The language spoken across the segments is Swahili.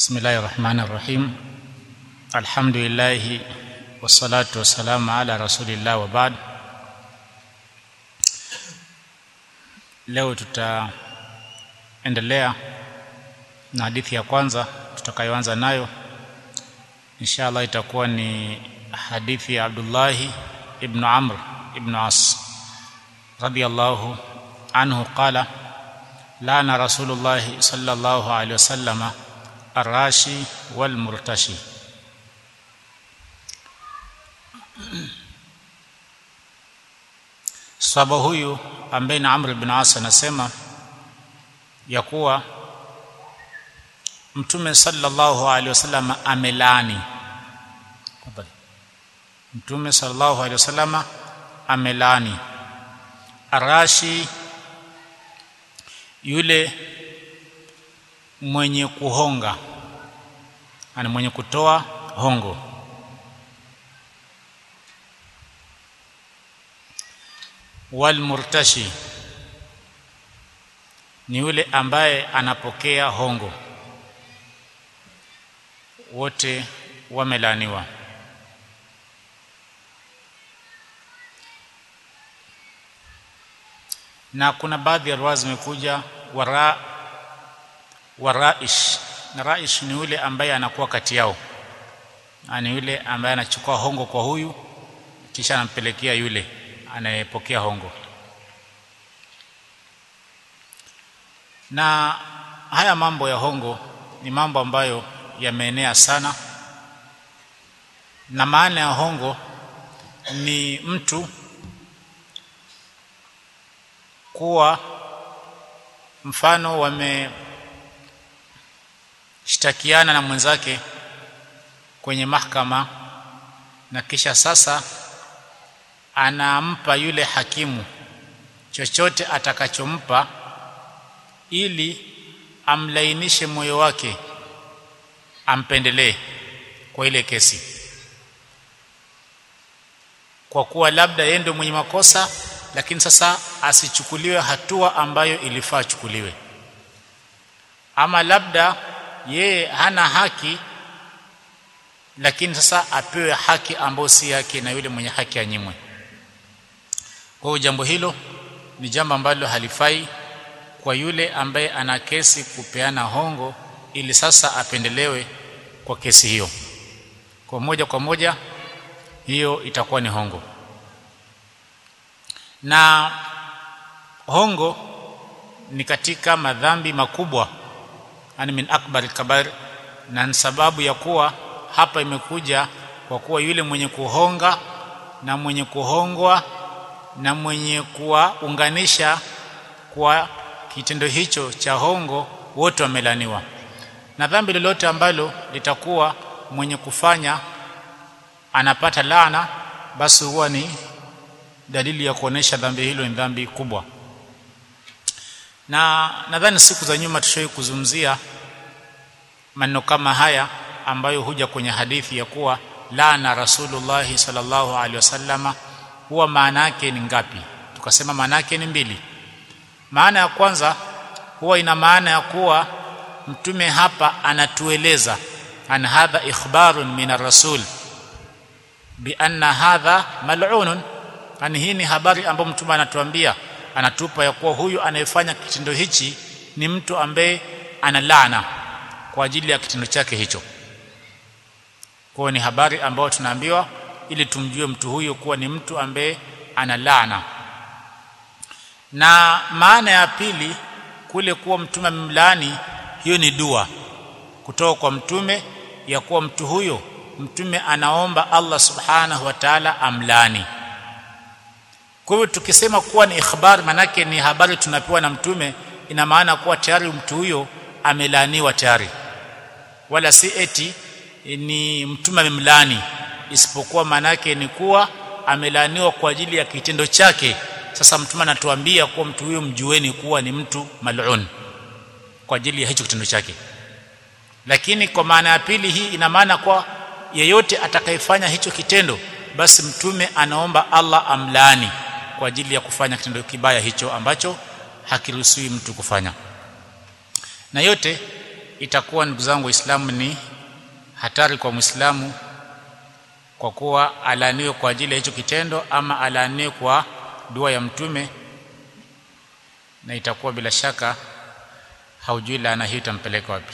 بسم الله الرحمن الرحيم الحمد لله والصلاة والسلام على رسول الله وبعد leo tutaendelea na hadithi ya kwanza tutakayoanza nayo insha Allah itakuwa ni hadithi ya Abdullah ibn Amr ibn As radiyallahu anhu qala lana rasulullah sallallahu alaihi wasallama arashi wal murtashi sahaba huyu ambaye ni Amr ibn As anasema ya kuwa Mtume sallallahu alaihi wasallam amelaani Mtume sallallahu alaihi wasallam amelaani arashi yule mwenye kuhonga ana mwenye kutoa hongo wal murtashi ni yule ambaye anapokea hongo wote wamelaaniwa na kuna baadhi ya riwaya zimekuja wara waraish na raish ni yule ambaye anakuwa kati yao ni yule ambaye anachukua hongo kwa huyu kisha anampelekea yule anayepokea hongo na haya mambo ya hongo ni mambo ambayo yameenea sana na maana ya hongo ni mtu kuwa mfano wameshtakiana na mwenzake kwenye mahakama na kisha sasa anampa yule hakimu chochote atakachompa ili amlainishe moyo wake ampendelee kwa ile kesi kwa kuwa labda yeye ndio mwenye makosa lakini sasa asichukuliwe hatua ambayo ilifaa achukuliwe ama labda yeye hana haki lakini sasa apewe haki ambayo si yake na yule mwenye haki anyimwe kwa hiyo jambo hilo ni jambo ambalo halifai kwa yule ambaye ana kesi kupeana hongo ili sasa apendelewe kwa kesi hiyo kwa moja kwa moja hiyo itakuwa ni hongo na hongo ni katika madhambi makubwa yani min akbar kabair na sababu ya kuwa hapa imekuja kwa kuwa yule mwenye kuhonga na mwenye kuhongwa na mwenye kuwaunganisha kwa kitendo hicho cha hongo wote wamelaniwa na dhambi lolote ambalo litakuwa mwenye kufanya anapata laana basi huwa ni dalili ya kuonesha dhambi hilo ni dhambi kubwa na nadhani siku za nyuma tushawahi kuzungumzia maneno kama haya ambayo huja kwenye hadithi ya kuwa laana rasulullah sallallahu alaihi wasallama huwa maana yake ni ngapi tukasema maana yake ni mbili maana ya kwanza huwa ina maana ya kuwa mtume hapa anatueleza an hadha ikhbarun min ar-rasul bi anna hadha mal'unun yani hii ni habari ambayo mtume anatuambia anatupa ya kuwa huyu anayefanya kitendo hichi ni mtu ambaye ana laana kwa ajili ya kitendo chake hicho kwa ni habari ambayo tunaambiwa ili tumjue mtu huyo kuwa ni mtu ambaye ana laana na maana ya pili kule kuwa mtume amemlaani hiyo ni dua kutoka kwa mtume ya kuwa mtu huyo mtume anaomba Allah subhanahu wa ta'ala amlaani kwa hivyo tukisema kuwa ni ikhbar manake ni habari tunapewa na mtume ina maana kuwa tayari mtu huyo amelaaniwa tayari wala si eti ni mtume amemlaani isipokuwa manake ni kuwa amelaaniwa kwa ajili ya kitendo chake sasa mtume anatuambia kuwa mtu huyo mjueni kuwa ni mtu mal'un kwa ajili ya hicho kitendo chake lakini kwa maana ya pili hii ina maana kwa yeyote atakayefanya hicho kitendo basi mtume anaomba Allah amlaani kwa ajili ya kufanya kitendo kibaya hicho ambacho hakiruhusiwi mtu kufanya na yote itakuwa ndugu zangu waislamu ni hatari kwa muislamu kwa kuwa alaaniwe kwa ajili ya hicho kitendo ama alaaniwe kwa dua ya mtume na itakuwa bila shaka haujui laana hiyo itampeleka wapi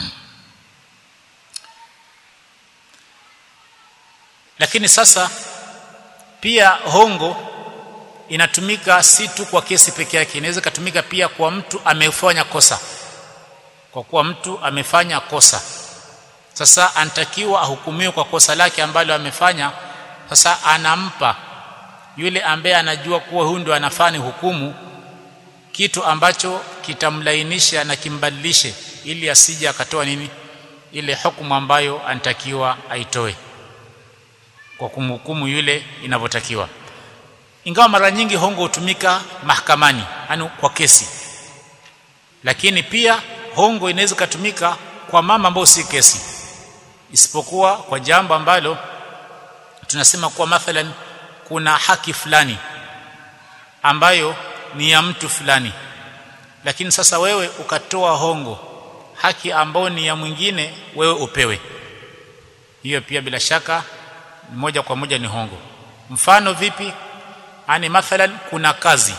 lakini sasa pia hongo inatumika si tu kwa kesi peke yake inaweza kutumika pia kwa mtu amefanya kosa kwa kuwa mtu amefanya kosa sasa anatakiwa ahukumiwe kwa kosa lake ambalo amefanya sasa anampa yule ambaye anajua kuwa huyu ndo anafanya hukumu kitu ambacho kitamlainisha na kimbadilishe ili asije akatoa nini ile hukumu ambayo anatakiwa aitoe kwa kumhukumu yule inavyotakiwa ingawa mara nyingi hongo hutumika mahakamani yani kwa kesi lakini pia hongo inaweza kutumika kwa mama ambao si kesi isipokuwa kwa jambo ambalo tunasema kuwa mathalan kuna haki fulani ambayo ni ya mtu fulani lakini sasa wewe ukatoa hongo haki ambayo ni ya mwingine wewe upewe hiyo pia bila shaka moja kwa moja ni hongo mfano vipi ani mathalan kuna kazi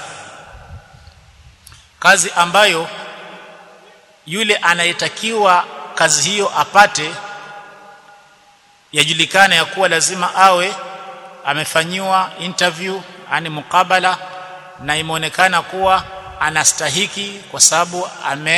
kazi ambayo yule anayetakiwa kazi hiyo apate yajulikana ya kuwa lazima awe amefanyiwa interview ani mukabala na imeonekana kuwa anastahiki kwa sababu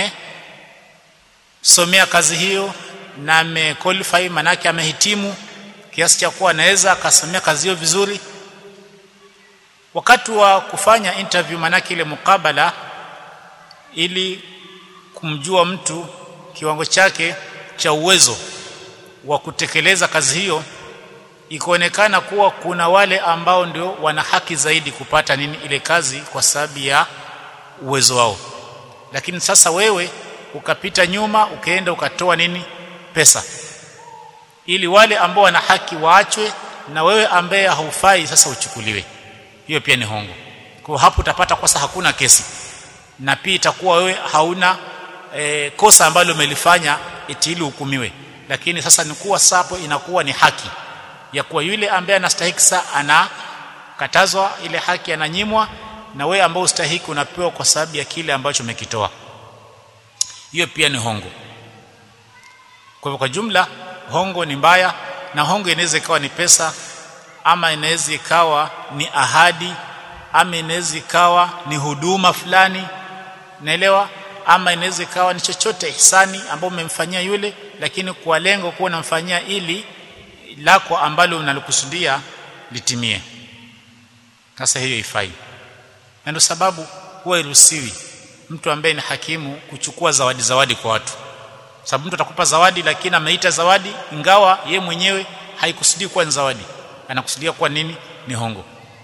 amesomea kazi hiyo na amequalify manake amehitimu kiasi cha kuwa anaweza akasomea kazi hiyo vizuri wakati wa kufanya interview manake ile mukabala ili kumjua mtu kiwango chake cha uwezo wa kutekeleza kazi hiyo ikaonekana kuwa kuna wale ambao ndio wana haki zaidi kupata nini ile kazi kwa sababu ya uwezo wao lakini sasa wewe ukapita nyuma ukaenda ukatoa nini pesa ili wale ambao wana haki waachwe na wewe ambaye haufai sasa uchukuliwe hiyo pia ni hongo kwa hapo utapata kosa hakuna kesi na pia itakuwa wewe hauna e, kosa ambalo umelifanya eti ili hukumiwe lakini sasa ni kuwa sapo inakuwa ni haki ya kuwa yule ambaye anastahiki saa anakatazwa ile haki ananyimwa na wewe ambao ustahiki unapewa kwa sababu ya kile ambacho umekitoa hiyo pia ni hongo kwa hivyo kwa jumla hongo ni mbaya na hongo inaweza ikawa ni pesa ama inaweza ikawa ni ahadi ama inaweza ikawa ni huduma fulani naelewa ama inaweza ikawa ni chochote ihsani ambao umemfanyia yule lakini kwa lengo kuwa unamfanyia ili lako ambalo unalokusudia litimie sasa hiyo ifai na ndio sababu huwa iruhusiwi mtu ambaye ni hakimu kuchukua zawadi zawadi kwa watu sababu mtu atakupa zawadi lakini ameita zawadi ingawa ye mwenyewe haikusudii kuwa ni zawadi anakusudia kuwa nini ni hongo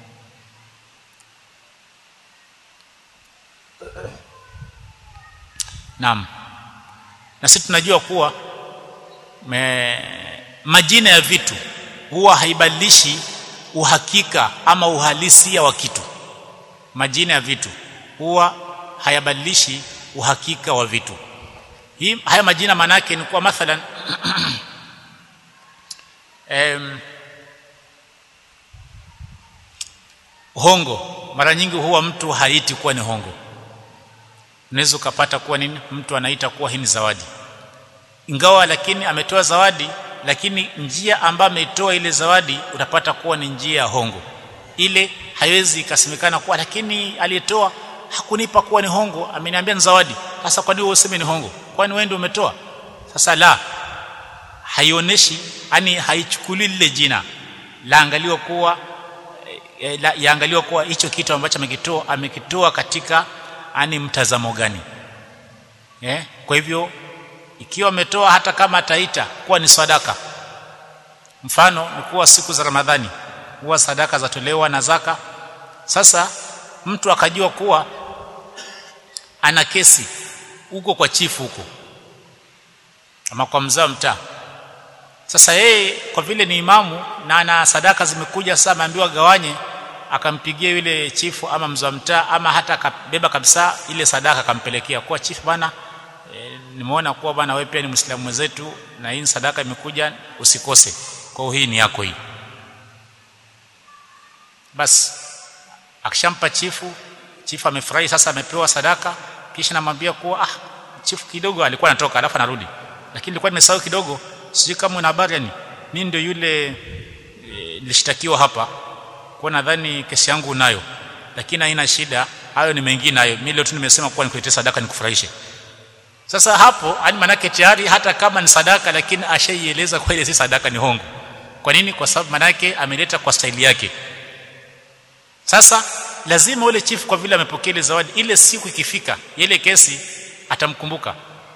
Naam. Na sisi tunajua kuwa me, majina ya vitu huwa haibadilishi uhakika ama uhalisia wa kitu. Majina ya vitu huwa hayabadilishi uhakika wa vitu. Hii haya majina manake ni kwa mathalan em, hongo mara nyingi huwa mtu haiti kuwa ni hongo unaweza ukapata kuwa nini mtu anaita kuwa hii ni zawadi ingawa lakini ametoa zawadi lakini njia ambayo ameitoa ile zawadi utapata kuwa ni njia ya hongo ile haiwezi ikasemekana kuwa lakini aliyetoa hakunipa kuwa ni hongo ameniambia ni zawadi sasa kwa nini useme ni hongo kwani wewe ndio umetoa sasa la haionyeshi yani haichukuli lile jina laangaliwa kuwa e, la, yaangaliwa kuwa hicho kitu ambacho amekitoa amekitoa katika ani mtazamo gani eh kwa hivyo ikiwa ametoa hata kama ataita kuwa ni sadaka mfano ni kuwa siku za ramadhani huwa sadaka zatolewa na zaka sasa mtu akajua kuwa ana kesi huko kwa chifu huko ama kwa mzaa mtaa sasa yeye kwa vile ni imamu na ana sadaka zimekuja sasa ameambiwa gawanye akampigia yule chifu ama mzee mtaa ama hata akabeba kabisa ile sadaka akampelekea kwa chifu bana e, nimeona kuwa bwana wewe pia ni Muislamu mwenzetu na hii sadaka imekuja usikose kwa hiyo hii ni yako hii basi akishampa chifu chifu amefurahi sasa amepewa sadaka kisha namwambia kuwa ah chifu kidogo alikuwa anatoka alafu anarudi lakini nilikuwa nimesahau kidogo sijui kama una habari yani mimi ndio yule nilishtakiwa e, hapa kwa nadhani kesi yangu unayo lakini haina shida hayo ni mengine hayo mimi leo tu nimesema kuwa nikuletee sadaka nikufurahishe sasa hapo yani manake tayari hata kama ni sadaka lakini ashaieleza kwa ile si sadaka ni hongo kwa nini kwa sababu manake ameleta kwa staili yake sasa lazima ule chief kwa vile amepokea ile zawadi ile siku ikifika ile kesi atamkumbuka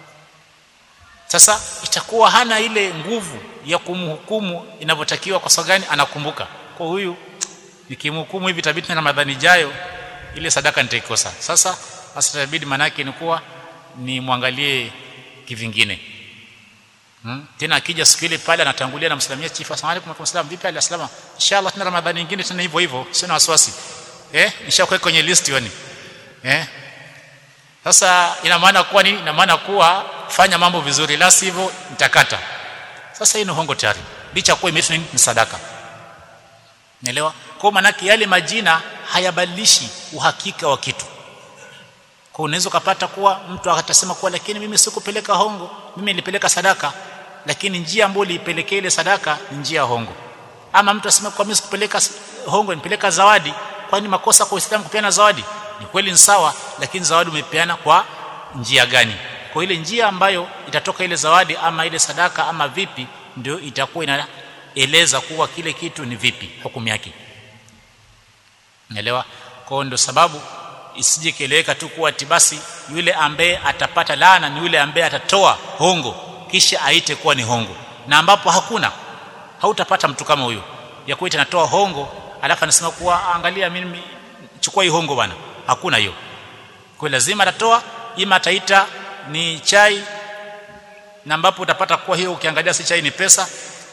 sasa itakuwa hana ile nguvu ya kumhukumu inavyotakiwa kwa sababu gani anakumbuka kwa huyu nikimhukumu hivi tabidi na Ramadhani jayo ile sadaka nitaikosa sasa sasa itabidi manake ni kuwa ni mwangalie kivingine hmm? tena akija siku ile pale anatangulia na mslamia chief asalamu alaykum wa salam vipi alislama inshallah tena Ramadhani nyingine tena hivyo hivyo sio na wasiwasi eh nishakuweka kwenye list yani eh sasa ina maana kuwa nini ina maana kuwa fanya mambo vizuri la sivyo nitakata sasa hii ni hongo tayari licha kuwa imeitwa ni sadaka Naelewa? Kwa maana yale majina hayabadilishi uhakika wa kitu. Kwa unaweza kupata kuwa mtu atasema kuwa lakini mimi sikupeleka hongo, mimi nilipeleka sadaka, lakini njia ambayo ilipelekea ile sadaka ni njia ya hongo. Ama mtu asema kwa mimi sikupeleka hongo, nilipeleka zawadi, kwani makosa kwa Uislamu kupeana zawadi? Ni kweli ni sawa, lakini zawadi umepeana kwa njia gani? Kwa ile njia ambayo itatoka ile zawadi ama ile sadaka ama vipi ndio itakuwa ina eleza kuwa kile kitu ni vipi hukumu yake naelewa kwa ndio sababu isije kieleweka tu kuwa basi yule ambaye atapata laana ni yule ambaye atatoa hongo kisha aite kuwa ni hongo na ambapo hakuna hautapata mtu kama huyo ya kuita anatoa hongo alafu anasema kuwa angalia mimi chukua hii hongo bwana hakuna hiyo kwa lazima atatoa ima ataita ni chai na ambapo utapata kuwa hiyo ukiangalia si chai ni pesa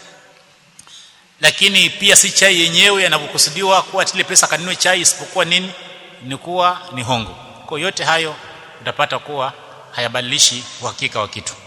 lakini pia si chai yenyewe yanavyokusudiwa kuwa ile pesa kanunue chai isipokuwa nini ni kuwa ni hongo kwa yote hayo utapata kuwa hayabadilishi uhakika wa kitu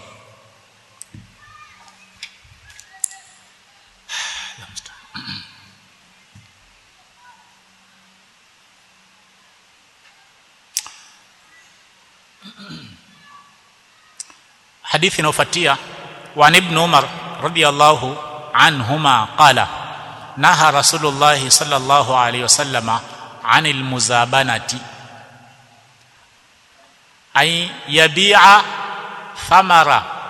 hadithi inayofuatia wa ibn Umar radiyallahu عنهما قال نهى رسول الله صلى الله عليه وسلم عن المزابنة أن يبيع ثمر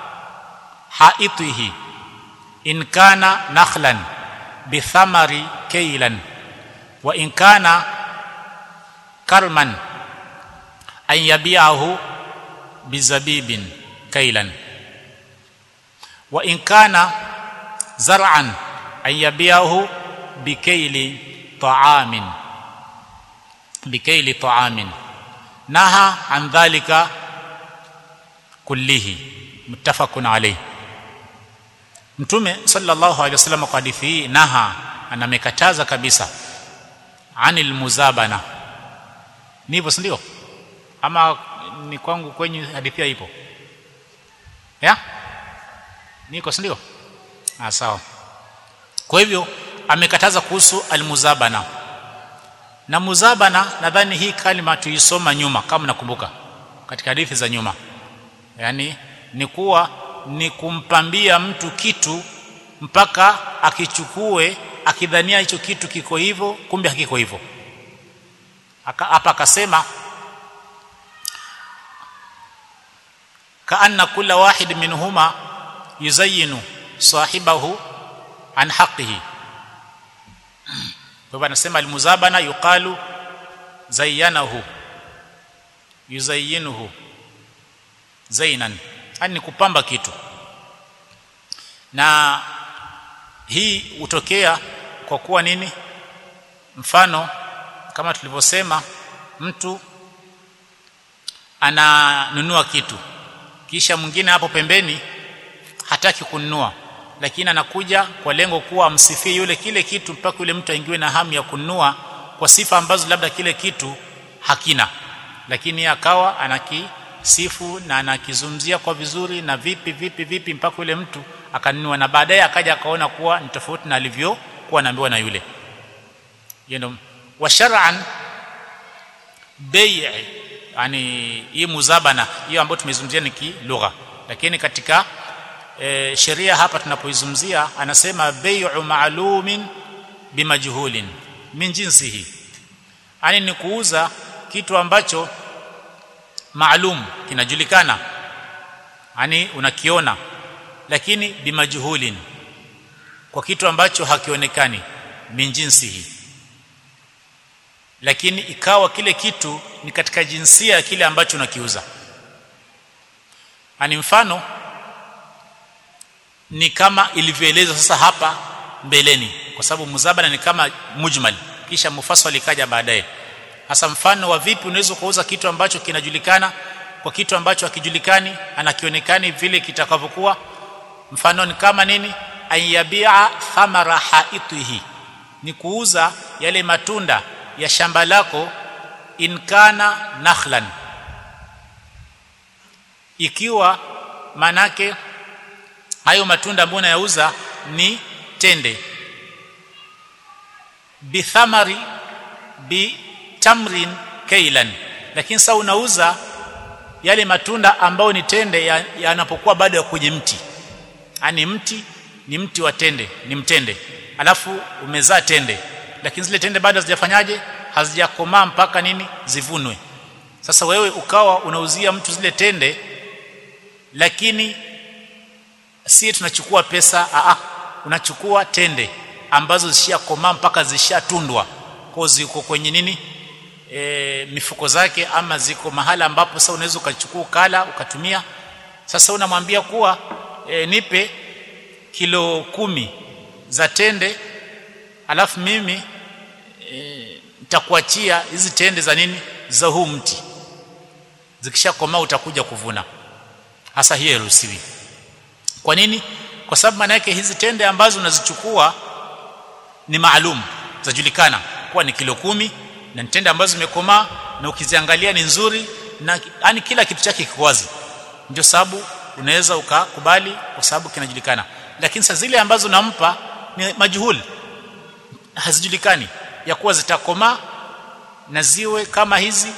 حائطه إن كان نخلا بثمر كيلا وإن كان كرما أن يبيعه بزبيب كيلا وإن كان زرعا أن يبيعه بكيل طعام بكيل طعام نهى عن ذلك كله متفق عليه mtume sallallahu alaihi wasallam kwa hadithi hii naha anamekataza kabisa anil muzabana ni hivyo si ndio ama ni kwangu kwenye hadithi ipo ya niko si ndio ah sawa kwa hivyo amekataza kuhusu almuzabana na muzabana nadhani hii kalima tuisoma nyuma kama nakumbuka katika hadithi za nyuma yani ni kuwa ni kumpambia mtu kitu mpaka akichukue akidhania hicho kitu kiko hivyo kumbe hakiko hivyo hapa akasema kaanna kula wahid minhuma yuzayyinu sahibahu an haqqihi kwa hivyo anasema almuzabana yuqalu zayyanahu yuzayyinuhu zainan yani kupamba kitu na hii hutokea kwa kuwa nini mfano kama tulivyosema mtu ananunua kitu kisha mwingine hapo pembeni hataki kununua lakini anakuja kwa lengo kuwa amsifie yule kile kitu mpaka yule mtu aingiwe na hamu ya kununua kwa sifa ambazo labda kile kitu hakina lakini akawa sifu na anakizungumzia kwa vizuri na vipi vipi vipi mpaka yule mtu akanunua na baadaye akaja akaona kuwa ni tofauti na alivyokuwa anaambiwa na yule yendo wa shar'an bei yani hii muzabana hiyo ambayo tumezungumzia ni kilugha lakini katika e, sheria hapa tunapoizungumzia anasema bai'u ma'lumin bimajhulin min jinsihi yani ni kuuza kitu ambacho maalum kinajulikana yani unakiona lakini bimajhulin kwa kitu ambacho hakionekani min jinsihi lakini ikawa kile kitu ni katika jinsia ya kile ambacho unakiuza ani mfano ni kama ilivyoelezwa sasa hapa mbeleni kwa sababu muzabana ni kama mujmal kisha mufassal ikaja baadaye hasa mfano wa vipi unaweza kuuza kitu ambacho kinajulikana kwa kitu ambacho hakijulikani anakionekani vile kitakavyokuwa mfano ni kama nini ayabia thamara haitihi ni kuuza yale matunda ya shamba lako inkana nakhlan ikiwa manake hayo matunda ambayo unayauza ni tende bithamari bitamrin kailan lakini sasa unauza yale matunda ambayo ni tende yanapokuwa ya bado ya kwenye mti yani mti ni mti wa tende ni mtende alafu umezaa tende lakini zile tende bado hazijafanyaje hazijakomaa mpaka nini zivunwe sasa wewe ukawa unauzia mtu zile tende lakini si tunachukua pesa a unachukua tende ambazo zishakomaa mpaka zishatundwa kwa ziko kwenye nini e, mifuko zake ama ziko mahala ambapo sasa unaweza ukachukua ukala ukatumia sasa unamwambia kuwa e, nipe kilo kumi za tende alafu mimi nitakuachia e, hizi tende za nini za huu mti zikishakomaa utakuja kuvuna hasa hiyo iruhusiwi kwa nini kwa sababu maana yake hizi tende ambazo unazichukua ni maalum zajulikana kuwa ni kilo kumi na tende ambazo zimekomaa na ukiziangalia ni nzuri na yani kila kitu chake kiko wazi ndio sababu unaweza ukakubali kwa sababu kinajulikana lakini sasa zile ambazo nampa ni majuhuli hazijulikani ya kuwa zitakomaa na ziwe kama hizi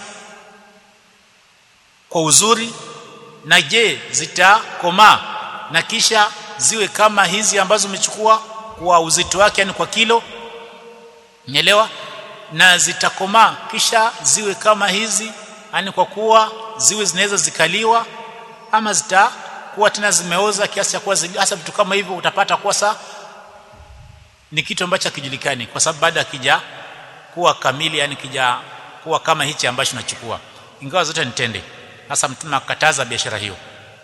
kwa uzuri na je zitakomaa na kisha ziwe kama hizi ambazo umechukua kwa uzito wake yani kwa kilo nielewa na zitakomaa kisha ziwe kama hizi yani kwa kuwa ziwe zinaweza zikaliwa ama zitakuwa tena zimeoza kiasi cha kuwa hasa vitu kama hivyo utapata kuwa saa ni kitu ambacho hakijulikani kwa sababu baada akija kuwa kamili yani kija kuwa kama hichi ambacho nachukua ingawa zote nitende hasa mtume akataza biashara hiyo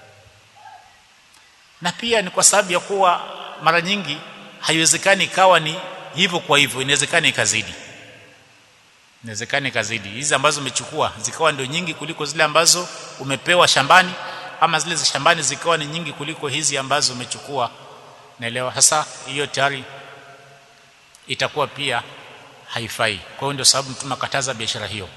na pia ni kwa sababu ya kuwa mara nyingi haiwezekani ikawa ni hivyo kwa hivyo inawezekana ikazidi inawezekana ikazidi hizi ambazo umechukua zikawa ndio nyingi kuliko zile ambazo umepewa shambani ama zile za shambani zikawa ni nyingi kuliko hizi ambazo umechukua naelewa sasa hiyo tayari itakuwa pia haifai kwa hiyo ndio sababu mtume akataza biashara hiyo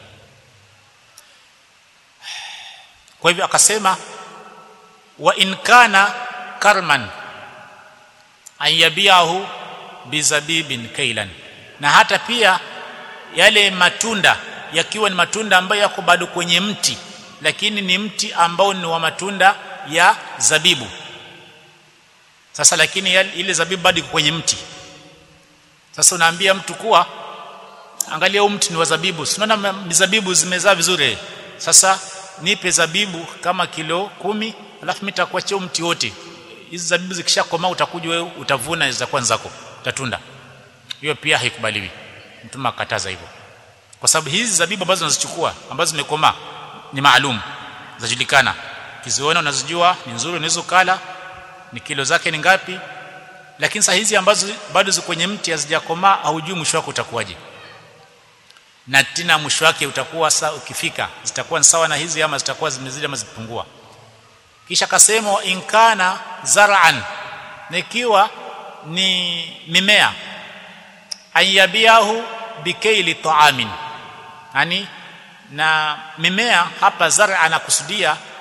kwa hivyo akasema wa in kana karman ayabiahu bizabibin kailan na hata pia yale matunda yakiwa ni matunda ambayo yako bado kwenye mti lakini ni mti ambao ni wa matunda ya zabibu sasa lakini ile zabibu bado iko kwenye mti sasa unaambia mtu kuwa angalia huu mti ni wa zabibu unaona mizabibu zimezaa vizuri sasa nipe zabibu kama kilo kumi alafu mimi nitakuachia mti wote hizi zabibu zikishakomaa utakuja wewe utavuna zitakuwa zako utatunda hiyo pia haikubaliwi mtume akataza hivyo kwa sababu hizi zabibu ambazo unazichukua ambazo zimekomaa ni maalum zajulikana kiziona unazijua ni nzuri unaweza kula ni kilo zake ni ngapi lakini saa hizi ambazo bado ziko kwenye mti hazijakomaa haujui mwisho wake utakuwaje na tena mwisho wake utakuwa saa ukifika zitakuwa ni sawa na hizi ama zitakuwa zimezidi ama zipungua kisha kasema inkana zar'an nikiwa ni mimea ayabiahu bikaili ta'amin yani na mimea hapa zara anakusudia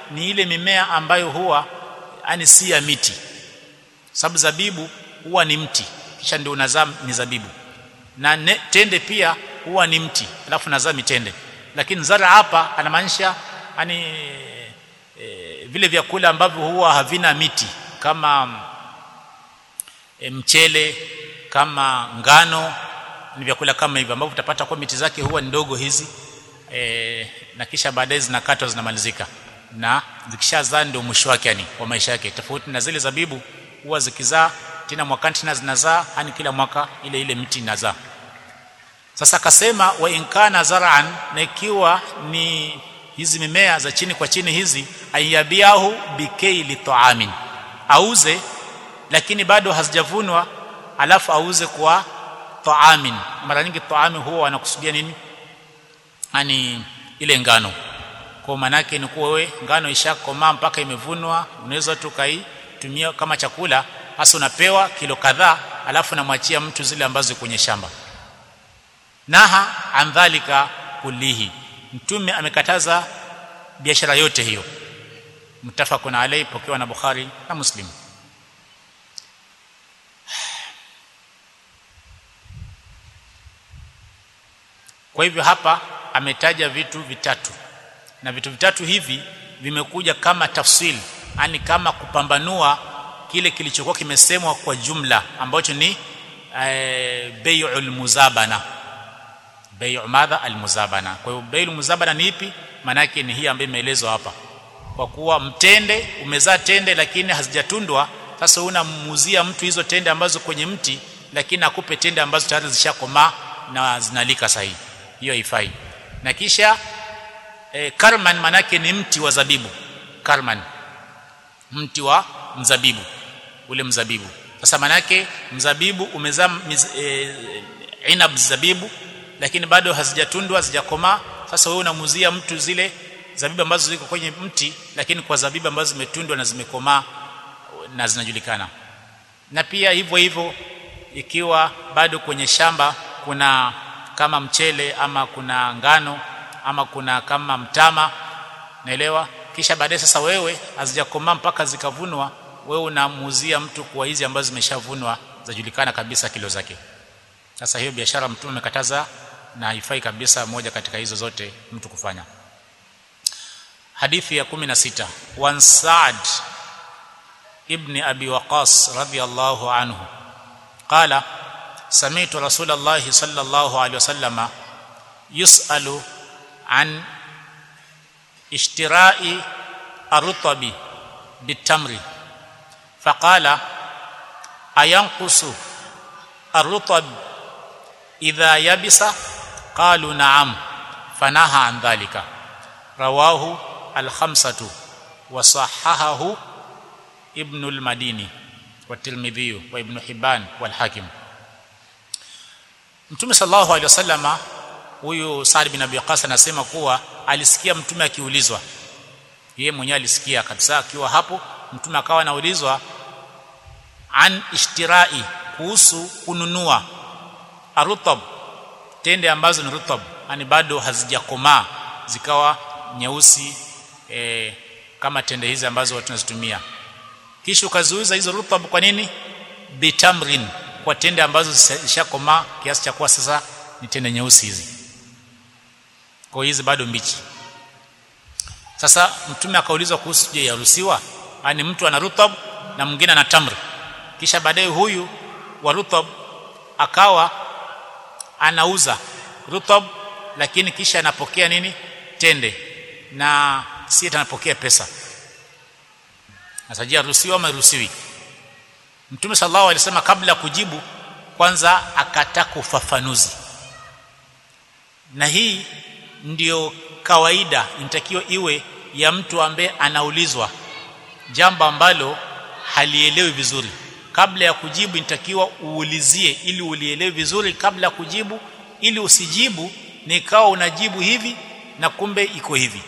ni ile mimea ambayo huwa yani si ya miti sababu zabibu huwa ni mti kisha ndio unazaa ni zabibu na ne, tende pia huwa ni mti alafu nazaa mitende lakini zara hapa anamaanisha yani e, vile vyakula ambavyo huwa havina miti kama e, mchele kama ngano ni vyakula kama hivyo ambavyo utapata kwa miti zake huwa ndogo hizi e, na kisha baadaye zinakatwa zinamalizika na zikishazaa ndio mwisho wake yani wa maisha yake tofauti na zile zabibu huwa zikizaa tena mwakani tena zinazaa yani kila mwaka ile ile miti inazaa sasa akasema wa inkana zar'an na ikiwa ni hizi mimea za chini kwa chini hizi ayabiahu bikaili ta'amin auze lakini bado hazijavunwa alafu auze kwa ta'amin mara nyingi ta'amin huwa wanakusudia nini yani ile ngano kwa manake ni kuwa wewe ngano ishakomaa mpaka imevunwa unaweza tu kaitumia kama chakula hasa unapewa kilo kadhaa alafu namwachia mtu zile ambazo kwenye shamba naha andhalika kulihi mtume amekataza biashara yote hiyo mtafakun alayhi pokewa na bukhari na muslim kwa hivyo hapa ametaja vitu vitatu na vitu vitatu hivi vimekuja kama tafsil yani kama kupambanua kile kilichokuwa kimesemwa kwa jumla ambacho ni e, bai'ul muzabana bai'u madha almuzabana kwa hiyo bai'ul muzabana ni ipi maana yake ni hii ambayo imeelezwa hapa kwa kuwa mtende umezaa tende lakini hazijatundwa sasa unamuuzia mtu hizo tende ambazo kwenye mti lakini akupe tende ambazo tayari zishakomaa na zinalika sahihi hiyo haifai na kisha e, karman manake ni mti wa zabibu karman mti wa mzabibu ule mzabibu sasa manake mzabibu umezaa e, inab zabibu lakini bado hazijatundwa hazijakomaa sasa wewe unamuzia mtu zile zabibu ambazo ziko kwenye mti lakini kwa zabibu ambazo zimetundwa na zimekomaa na zinajulikana na pia hivyo hivyo ikiwa bado kwenye shamba kuna kama mchele ama kuna ngano ama kuna kama mtama naelewa kisha baadaye sasa wewe hazijakomaa mpaka zikavunwa wewe unamuuzia mtu kwa hizi ambazo zimeshavunwa zajulikana kabisa kilo zake sasa hiyo biashara mtume amekataza na haifai kabisa moja katika hizo zote mtu kufanya hadithi ya 16 wan Sa'd ibn Abi Waqas radiyallahu anhu qala سمعت رسول الله صلى الله عليه وسلم يسأل عن اشتراء الرطب بالتمر فقال أينقص الرطب إذا يبس قالوا نعم فنهى عن ذلك رواه الخمسة وصححه ابن المديني والترمذي وابن حبان والحاكم Mtume sallallahu alaihi wasallama huyu Sa'd bin Abi Waqqas anasema kuwa alisikia mtume akiulizwa yeye mwenyewe alisikia kabisa akiwa hapo mtume akawa anaulizwa an ishtirai kuhusu kununua arutab tende ambazo ni rutab yani bado hazijakomaa zikawa nyeusi e, kama tende hizi ambazo watu tunazitumia kisha ukaziuza hizo rutab kwa nini bitamrin kwa tende ambazo zishakomaa kiasi cha kuwa sasa ni tende nyeusi hizi kwa hizi bado mbichi sasa mtume akaulizwa kuhusu je yaruhusiwa yani mtu ana rutab na mwingine ana tamr kisha baadaye huyu wa rutab akawa anauza rutab lakini kisha anapokea nini tende na si anapokea pesa sasa je yaruhusiwa ama yaruhusiwi Mtume sallallahu alaihi wasallam kabla kujibu kwanza akataka ufafanuzi. Na hii ndiyo kawaida inatakiwa iwe ya mtu ambaye anaulizwa jambo ambalo halielewi vizuri. Kabla ya kujibu inatakiwa uulizie ili ulielewe vizuri kabla ya kujibu ili usijibu nikawa unajibu hivi na kumbe iko hivi.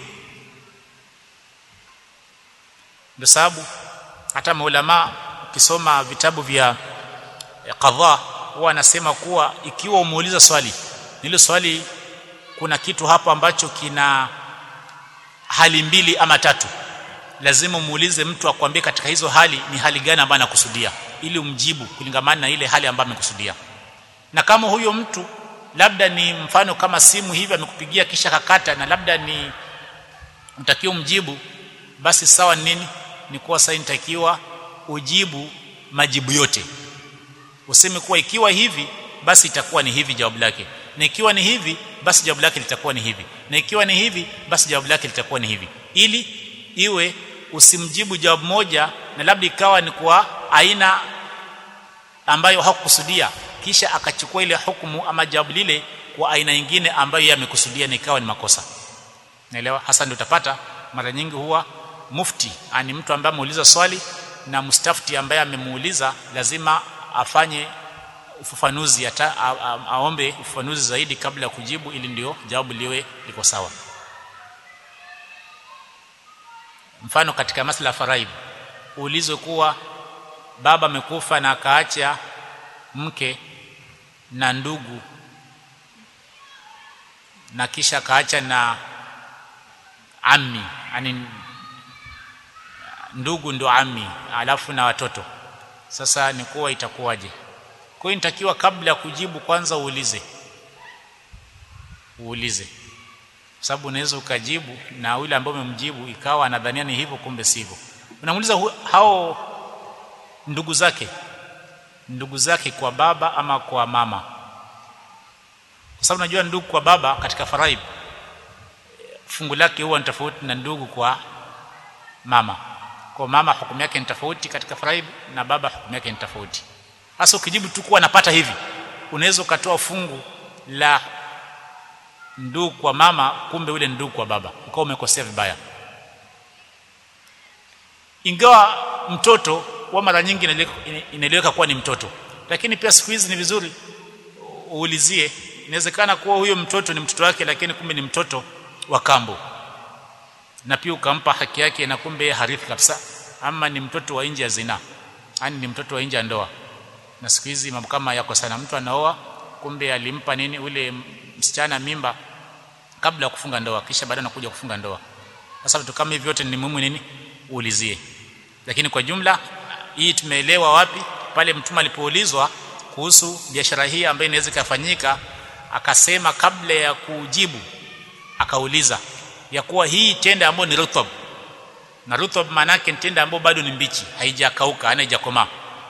Ndio sababu hata maulama ukisoma vitabu vya qadha huwa anasema kuwa ikiwa umeuliza swali nilo swali kuna kitu hapo ambacho kina hali mbili ama tatu lazima muulize mtu akwambie katika hizo hali ni hali gani ambayo anakusudia ili umjibu kulingamana na ile hali ambayo amekusudia na kama huyo mtu labda ni mfano kama simu hivi amekupigia kisha kakata na labda ni mtakiwa mjibu basi sawa nini ni kuwa sasa nitakiwa ujibu majibu yote useme kuwa ikiwa hivi basi itakuwa ni hivi jawabu lake na ikiwa ni hivi basi jawabu lake litakuwa ni hivi na ikiwa ni hivi basi jawabu lake litakuwa ni hivi ili iwe usimjibu jawabu moja na labda ikawa ni kwa aina ambayo hakukusudia kisha akachukua ile hukumu ama jawabu lile kwa aina nyingine ambayo yeye amekusudia na ikawa ni makosa naelewa hasa ndio utapata mara nyingi huwa mufti ani mtu ambaye ameuliza swali na mustafti ambaye amemuuliza lazima afanye ufafanuzi ata, a, a, aombe ufafanuzi zaidi kabla ya kujibu ili ndio jawabu liwe liko sawa mfano katika masala ya faraidhi uulizwe kuwa baba amekufa na akaacha mke na ndugu na kisha akaacha na ammi yani ndugu ndo ammi alafu na watoto sasa ni kuwa itakuwaje kwa hiyo nitakiwa kabla ya kujibu kwanza uulize uulize kwa sababu unaweza ukajibu na yule ambaye umemjibu ikawa anadhania ni hivyo kumbe sivyo unamuuliza hao ndugu zake ndugu zake kwa baba ama kwa mama kwa sababu najua ndugu kwa baba katika faraid fungu lake huwa ni tofauti na ndugu kwa mama kwa mama hukumu yake ni tofauti katika faraid na baba hukumu yake ni tofauti hasa ukijibu tu kuwa napata hivi unaweza ukatoa fungu la ndugu kwa mama kumbe ule ndugu kwa baba ukawa umekosea vibaya ingawa mtoto wa mara nyingi inaeleweka kuwa ni mtoto lakini pia siku hizi ni vizuri uulizie inawezekana kuwa huyo mtoto ni mtoto wake lakini kumbe ni mtoto wa kambo na pia ukampa haki yake na kumbe harithi kabisa ama ni mtoto wa nje ya zina yani ni mtoto wa nje ya ndoa na siku hizi mambo kama yako sana mtu anaoa kumbe alimpa nini ule msichana mimba kabla ya kufunga ndoa kisha baadaye anakuja kufunga ndoa sasa vitu kama hivi vyote ni muhimu nini uulizie lakini kwa jumla hii tumeelewa wapi pale mtume alipoulizwa kuhusu biashara hii ambayo inaweza kufanyika akasema kabla ya kujibu akauliza ya kuwa hii tende ambayo ni rutab na rutab maana yake tende ambayo bado ni mbichi haijakauka ana haijakomaa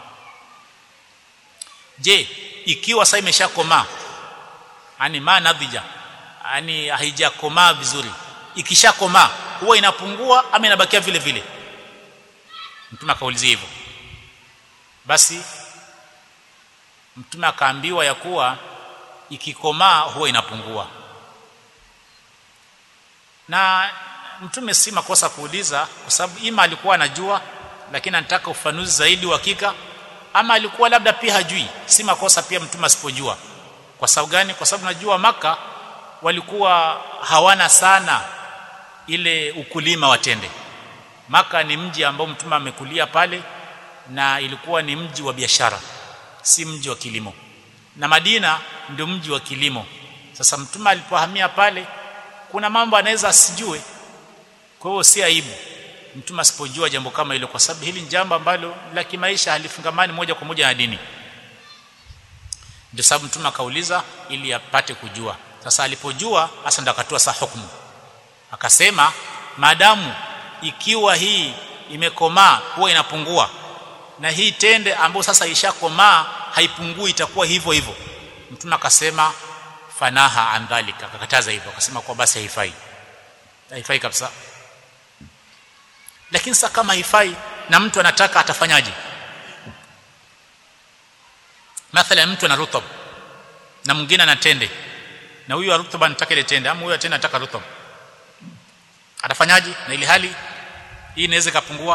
je ikiwa sasa imeshakomaa yani ma nadhija yani haijakomaa vizuri ikishakomaa huwa inapungua ama inabakia vile vile mtume akaulizia hivyo basi mtume akaambiwa ya kuwa ikikomaa huwa inapungua na mtume si makosa kuuliza kwa sababu ima alikuwa anajua lakini anataka ufanuzi zaidi uhakika ama alikuwa labda pia hajui si makosa pia mtume asipojua kwa sababu gani kwa sababu najua maka walikuwa hawana sana ile ukulima watende maka ni mji ambao mtume amekulia pale na ilikuwa ni mji wa biashara si mji wa kilimo na Madina ndio mji wa kilimo sasa mtume alipohamia pale kuna mambo anaweza asijue kwa hiyo si aibu mtume asipojua jambo kama hilo kwa sababu hili ni jambo ambalo la kimaisha halifungamani moja kwa moja na dini ndio sababu mtume akauliza ili apate kujua sasa alipojua hasa ndo akatoa saa hukumu akasema maadamu ikiwa hii imekomaa huwa inapungua na hii tende ambayo sasa ishakomaa haipungui itakuwa hivyo hivyo mtume akasema fanaha an dhalika akakataza hivyo akasema kwa basi haifai haifai kabisa lakini sasa kama haifai na mtu anataka atafanyaje mathalan mtu ana rutab na mwingine ana tende na huyu rutab anataka ile tende ama huyu tende anataka rutab atafanyaje na ile hali hii inaweza ikapungua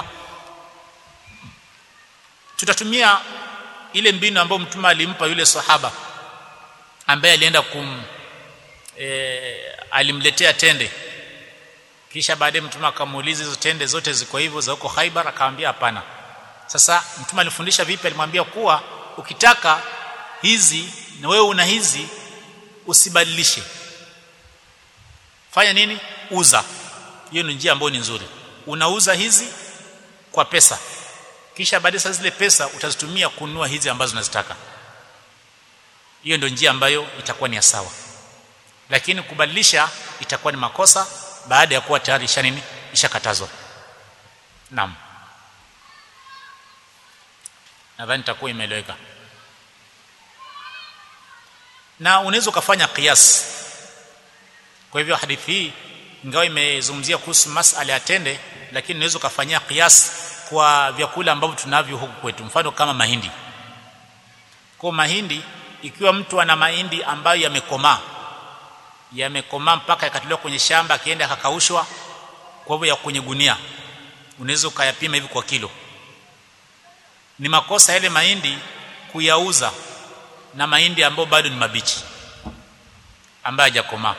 tutatumia ile mbinu ambayo mtume alimpa yule sahaba ambaye alienda kum e, alimletea tende kisha baadaye mtume akamuuliza hizo tende zote ziko hivyo za huko Khaibar akamwambia hapana sasa mtume alifundisha vipi alimwambia kuwa ukitaka hizi na wewe una hizi usibadilishe fanya nini uza hiyo ni njia ambayo ni nzuri unauza hizi kwa pesa kisha baadaye sasa zile pesa utazitumia kununua hizi ambazo unazitaka hiyo ndio njia ambayo itakuwa ni ya sawa lakini kubadilisha itakuwa ni makosa baada ya kuwa tayari isha nini ishakatazwa naam nadhani itakuwa imeeleweka na unaweza ukafanya qiyas kwa hivyo hadithi hii ingawa imezungumzia kuhusu masala ya tende lakini unaweza ukafanyia qiyas kwa vyakula ambavyo tunavyo huku kwetu mfano kama mahindi kwa mahindi ikiwa mtu ana mahindi ambayo yamekomaa yamekomaa mpaka yakatolewa kwenye shamba akienda akakaushwa kwa hivyo ya kwenye gunia unaweza ukayapima hivi kwa kilo ni makosa yale mahindi kuyauza na mahindi ambayo bado ni mabichi ambayo hajakomaa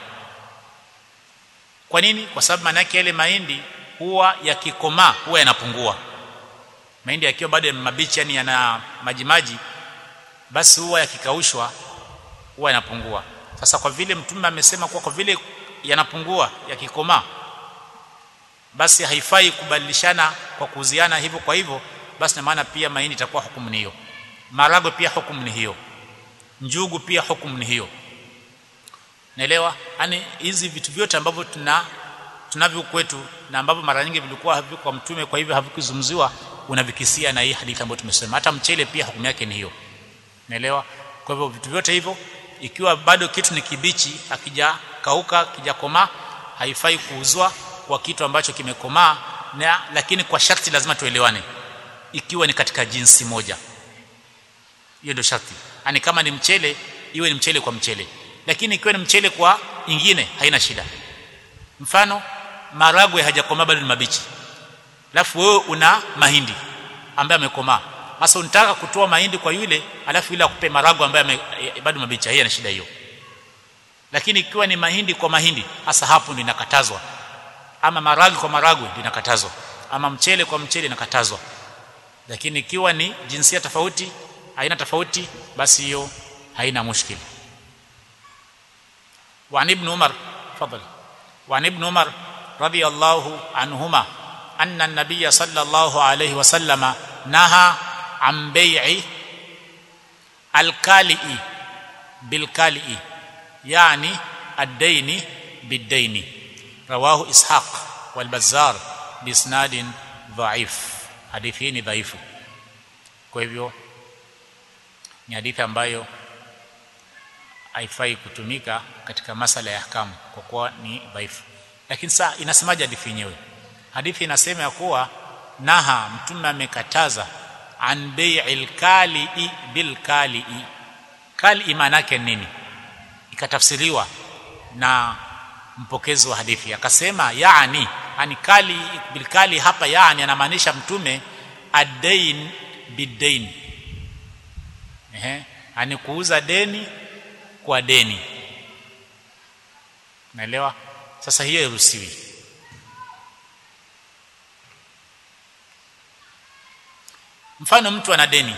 kwa nini kwa sababu maana yake yale mahindi huwa yakikomaa huwa yanapungua mahindi yakiwa bado mabichi yani yana maji maji basi huwa yakikaushwa huwa yanapungua sasa kwa vile mtume amesema kuwa kwa vile yanapungua yakikomaa basi haifai kubadilishana kwa kuuziana hivyo kwa hivyo basi na maana pia mahindi itakuwa hukumu ni hiyo marago pia hukumu ni hiyo njugu pia hukumu ni hiyo naelewa yani hizi vitu vyote ambavyo tuna tunavyo kwetu na ambavyo mara nyingi vilikuwa haviko kwa mtume kwa hivyo havikuzungumziwa unavikisia na hii hadithi ambayo tumesema hata mchele pia hukumu yake ni hiyo naelewa kwa hivyo vitu vyote hivyo ikiwa bado kitu ni kibichi akijakauka kijakomaa haifai kuuzwa kwa kitu ambacho kimekomaa na lakini kwa sharti lazima tuelewane ikiwa ni katika jinsi moja hiyo ndio sharti yani kama ni mchele iwe ni mchele kwa mchele lakini ikiwa ni mchele kwa ingine haina shida mfano maragwe hajakomaa bado ni mabichi alafu wewe una mahindi ambaye amekomaa sasa unataka kutoa mahindi kwa yule alafu yule akupe maragwe ambaye bado mabichi hiyo ni shida hiyo lakini ikiwa ni mahindi kwa mahindi hasa hapo ndio inakatazwa ama maragwe kwa maragwe ndio inakatazwa ama mchele kwa mchele inakatazwa lakini ikiwa ni jinsia tofauti aina tofauti basi hiyo haina mushkili وعن ابن عمر تفضل وعن ابن عمر رضي الله عنهما أن النبي صلى الله عليه وسلم نهى عن بيع الكالئ بالكالئ يعني الدين بالدين رواه إسحاق والبزار بإسناد ضعيف حديثين ضعيف kwa hivyo ni hadithi ambayo haifai kutumika katika masala ya ahkamu kwa kuwa ni dhaifu lakini saa inasemaje hadithi yenyewe hadithi inasema ya kuwa naha mtume amekataza an bai'il kali bil kali kali maana yake nini ikatafsiriwa na mpokezi wa hadithi akasema yaani ani kali bil kali hapa yaani anamaanisha mtume adain bidain ehe ani kuuza deni kwa deni naelewa sasa hiyo iruhusiwi mfano mtu ana deni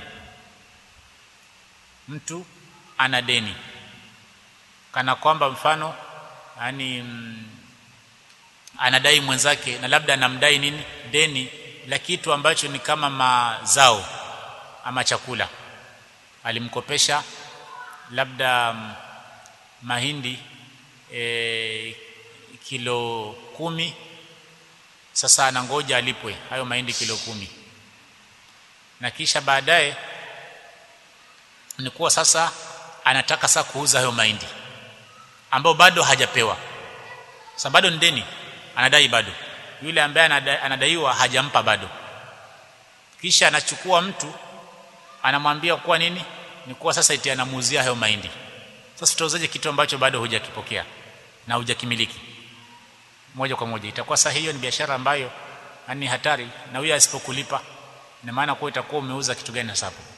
mtu ana deni kana kwamba mfano yani mm, anadai mwenzake na labda anamdai nini deni la kitu ambacho ni kama mazao ama chakula alimkopesha labda mm, mahindi e, kilo kumi sasa anangoja alipwe hayo mahindi kilo kumi na kisha baadaye ni kuwa sasa anataka sasa kuuza hayo mahindi ambao bado hajapewa sasa bado ni deni anadai bado yule ambaye anada, anadaiwa hajampa bado kisha anachukua mtu anamwambia kuwa nini ni kuwa sasa iti anamuuzia hayo mahindi sasa tutauzaje kitu ambacho bado hujakipokea na hujakimiliki moja kwa moja itakuwa sasa hiyo ni biashara ambayo ni hatari na huyo asipokulipa ina maana kwa itakuwa umeuza kitu gani hasa hapo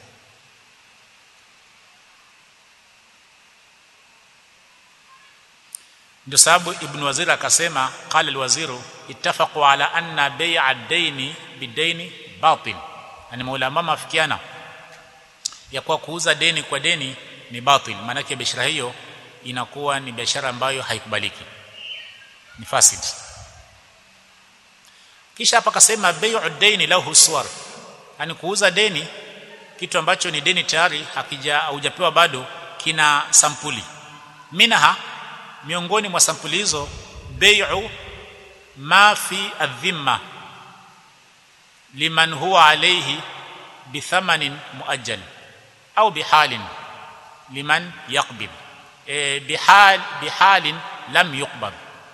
ndio sababu ibn wazir akasema qala alwaziru ittafaqu ala anna bay'a ad-daini bidaini batil yani maulama mafikiana ya kuwa kuuza deni kwa deni ni batil maana yake biashara hiyo inakuwa ni biashara ambayo haikubaliki ni fasid kisha hapa akasema bai'u daini lahu suwar yani kuuza deni kitu ambacho ni deni tayari hakija hujapewa bado kina sampuli minha miongoni mwa sampuli hizo bai'u ma fi adhimma liman huwa alayhi bithamanin muajjal au bihalin liman yaqbid e, bihal bihalin lam yuqbad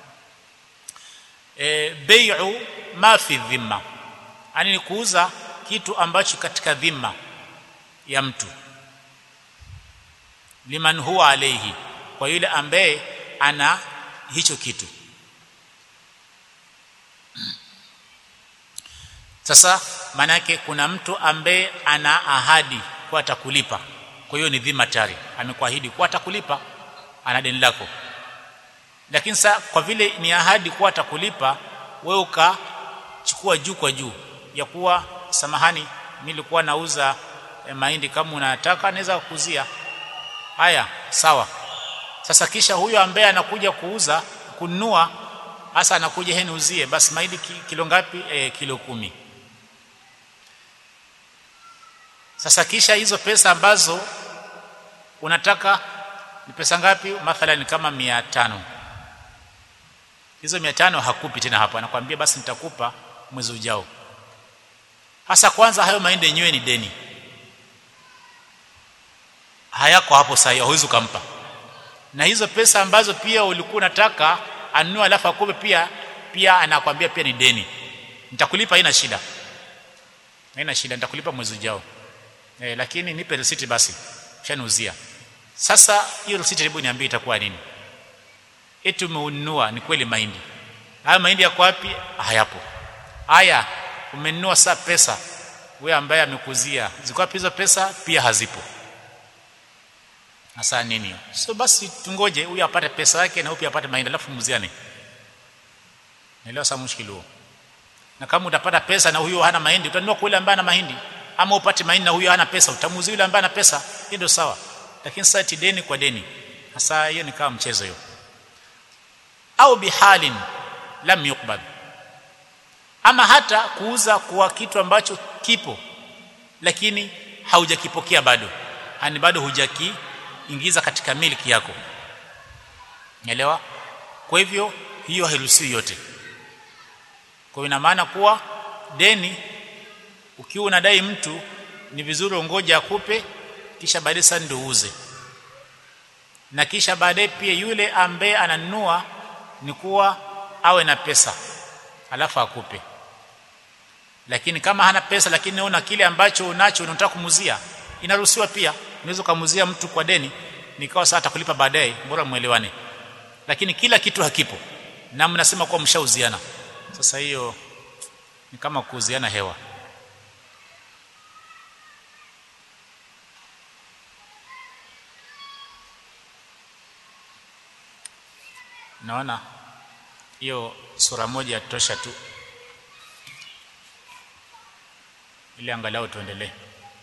e, bai'u ma fi dhimma yani ni kuuza kitu ambacho katika dhima ya mtu liman huwa alayhi kwa yule ambaye ana hicho kitu sasa maana yake kuna mtu ambaye ana ahadi kwa atakulipa kwa hiyo ni dhima tayari amekuahidi kwa atakulipa ana deni lako lakini sasa kwa vile ni ahadi kwa atakulipa wewe ukachukua juu kwa juu ya kuwa samahani nilikuwa nauza eh, mahindi kama unataka naweza kukuzia haya sawa sasa kisha huyo ambaye anakuja kuuza kununua hasa anakuja heni uzie basi mahindi ki- kilo ngapi e, kilo kumi sasa kisha hizo pesa ambazo unataka ni pesa ngapi mathalan kama mia tano hizo mia tano hakupi tena hapo anakwambia basi nitakupa mwezi ujao hasa kwanza hayo mahindi yenyewe ni deni hayako hapo sasa hauwezi ukampa na hizo pesa ambazo pia ulikuwa unataka anunue alafu akupe pia pia anakwambia pia ni deni nitakulipa haina shida haina shida nitakulipa mwezi ujao eh, lakini nipe risiti basi shaniuzia sasa hiyo risiti hebu niambie itakuwa nini eti umeununua ni kweli mahindi haya mahindi yako wapi hayapo haya umenunua saa pesa wewe ambaye amekuzia ziko wapi hizo pesa pia hazipo hasa nini hiyo? so basi tungoje huyu apate pesa yake na huyu pia apate mahindi alafu muziane naelewa sasa mushkili huo na kama utapata pesa na huyo hana mahindi utanunua kwa yule ambaye ana mahindi ama upate mahindi na huyo hana pesa utamuuzia yule ambaye ana pesa hiyo ndio sawa lakini sasa eti deni kwa deni hasa hiyo ni kama mchezo hiyo au bihalin lam yuqbad ama hata kuuza kwa kitu ambacho kipo lakini haujakipokea bado yani bado hujakiingiza katika miliki yako Unaelewa? Kwa hivyo hiyo hairuhusiwi yote. Kwa hiyo ina maana kuwa deni ukiwa unadai mtu ni vizuri ungoja akupe kisha baadaye sasa ndio uuze. Na kisha baadaye pia yule ambaye ananunua ni kuwa awe na pesa alafu akupe. Lakini kama hana pesa lakini una kile ambacho unacho unataka kumuzia inaruhusiwa pia. Unaweza kumuzia mtu kwa deni nikawa sasa atakulipa baadaye bora muelewane. Lakini kila kitu hakipo na mnasema kuwa mshauziana. Sasa hiyo ni kama kuuziana hewa. Naona hiyo sura moja tosha tu ili angalau tuendelee.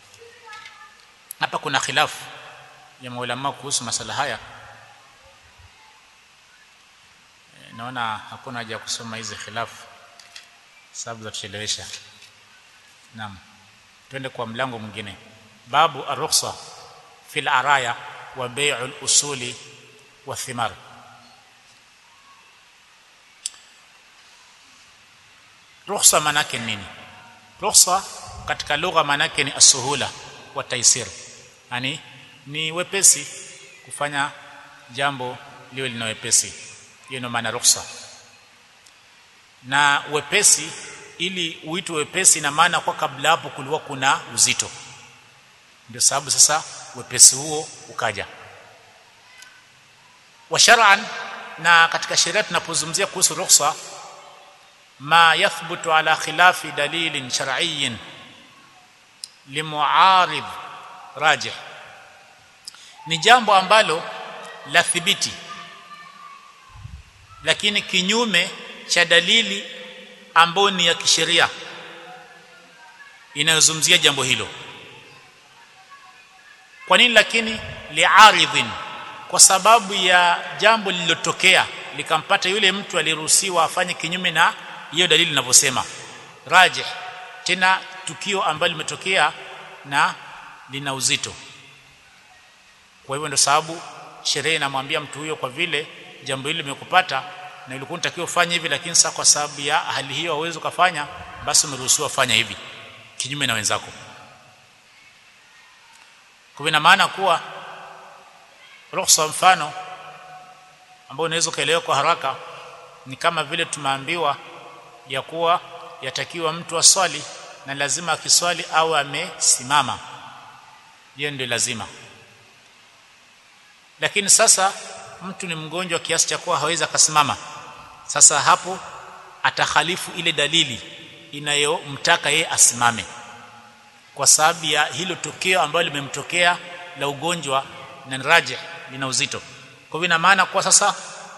Hapa kuna khilafu ya maulama kuhusu masala haya. E, naona hakuna haja ya kusoma hizi khilafu sababu za tuchelewesha. Naam. Twende kwa mlango mwingine. Babu ar-rukhsa fil araya wa bai'ul usuli wa thimar. Rukhsa manake nini? Rukhsa katika lugha manake ni asuhula wa taisir. Yani ni wepesi kufanya jambo liwe lina wepesi. Hiyo ndio maana rukhsa. Na wepesi ili uitwe wepesi na maana kwa kabla hapo kulikuwa kuna uzito. Ndio sababu sasa wepesi huo ukaja. Wa shar'an na katika sheria tunapozungumzia kuhusu rukhsa ما يثبت على خلاف دليل شرعي لمعارض راجح ni jambo ambalo la thibiti lakini kinyume cha dalili ambayo ni ya kisheria inayozungumzia jambo hilo kwa nini lakini liaridhin kwa sababu ya jambo lililotokea likampata yule mtu aliruhusiwa afanye kinyume na hiyo dalili inavyosema rajih tena tukio ambalo limetokea na lina uzito kwa hivyo ndio sababu sheria inamwambia mtu huyo kwa vile jambo hili limekupata na ilikuwa unatakiwa ufanye hivi lakini sasa kwa sababu ya hali hiyo hauwezi kufanya basi umeruhusiwa fanya hivi kinyume na wenzako kwa ina maana kuwa ruhusa mfano ambao unaweza kaelewa kwa haraka ni kama vile tumeambiwa ya kuwa yatakiwa mtu aswali na lazima akiswali au amesimama hiyo ndio lazima lakini sasa mtu ni mgonjwa kiasi cha kuwa hawezi akasimama sasa hapo atakhalifu ile dalili inayomtaka yeye asimame kwa sababu ya hilo tukio ambalo limemtokea la ugonjwa na raji lina uzito kwa hivyo ina maana kwa sasa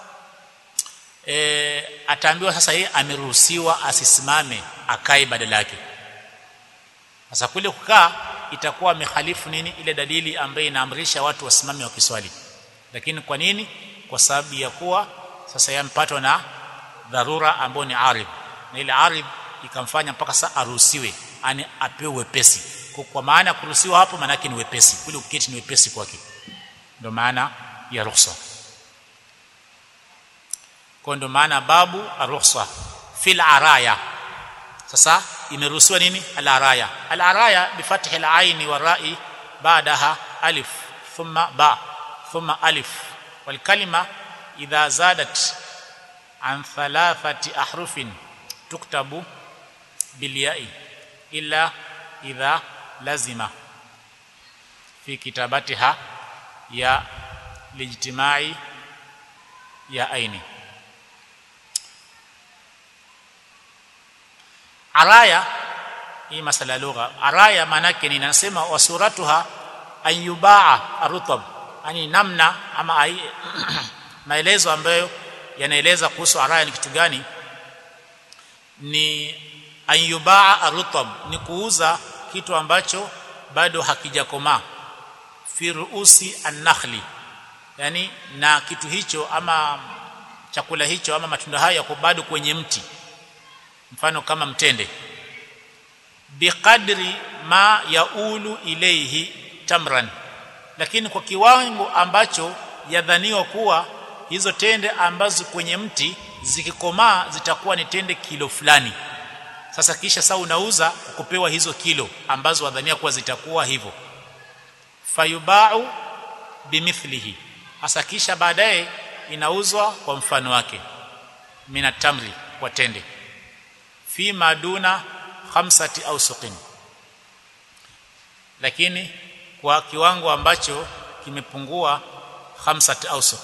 e, ataambiwa sasa yeye ameruhusiwa asisimame akae badala yake sasa kule kukaa itakuwa amehalifu nini ile dalili ambayo inaamrisha watu wasimame wakiswali lakini kwa nini kwa sababu ya kuwa sasa yampatwa na dharura ambayo ni arib na ile arib ikamfanya mpaka sasa aruhusiwe ani apewe wepesi kwa maana kuruhusiwa hapo maana yake ni wepesi kule uketi ni wepesi kwake ndio maana ya ruhusa kwa ndio maana babu aruhsa fil araya sasa imeruhusiwa nini al araya al araya bi fathi al aini wa ra'i ba'daha alif thumma ba thumma alif wal kalima idha zadat an thalathati ahrufin tuktabu bil ya'i illa idha lazima fi kitabatiha ya lijtimai ya aini araya hii masala lugha araya manake ni nasema wasuratuha ayubaa arutab yani namna ama ai, maelezo ambayo yanaeleza kuhusu araya ni kitu gani ni ayubaa arutab ni kuuza kitu ambacho bado hakijakomaa fi ruusi an-nakhli yani na kitu hicho ama chakula hicho ama matunda hayo yako bado kwenye mti mfano kama mtende biqadri ma yaulu ilayhi tamran lakini kwa kiwango ambacho yadhaniwa kuwa hizo tende ambazo kwenye mti zikikomaa zitakuwa ni tende kilo fulani sasa kisha saa unauza kupewa hizo kilo ambazo wadhania kuwa zitakuwa hivyo fayubau bimithlihi hasa kisha baadaye inauzwa kwa mfano wake minatamri kwa tende fi maduna khamsati au suqin lakini kwa kiwango ambacho kimepungua khamsati ausuq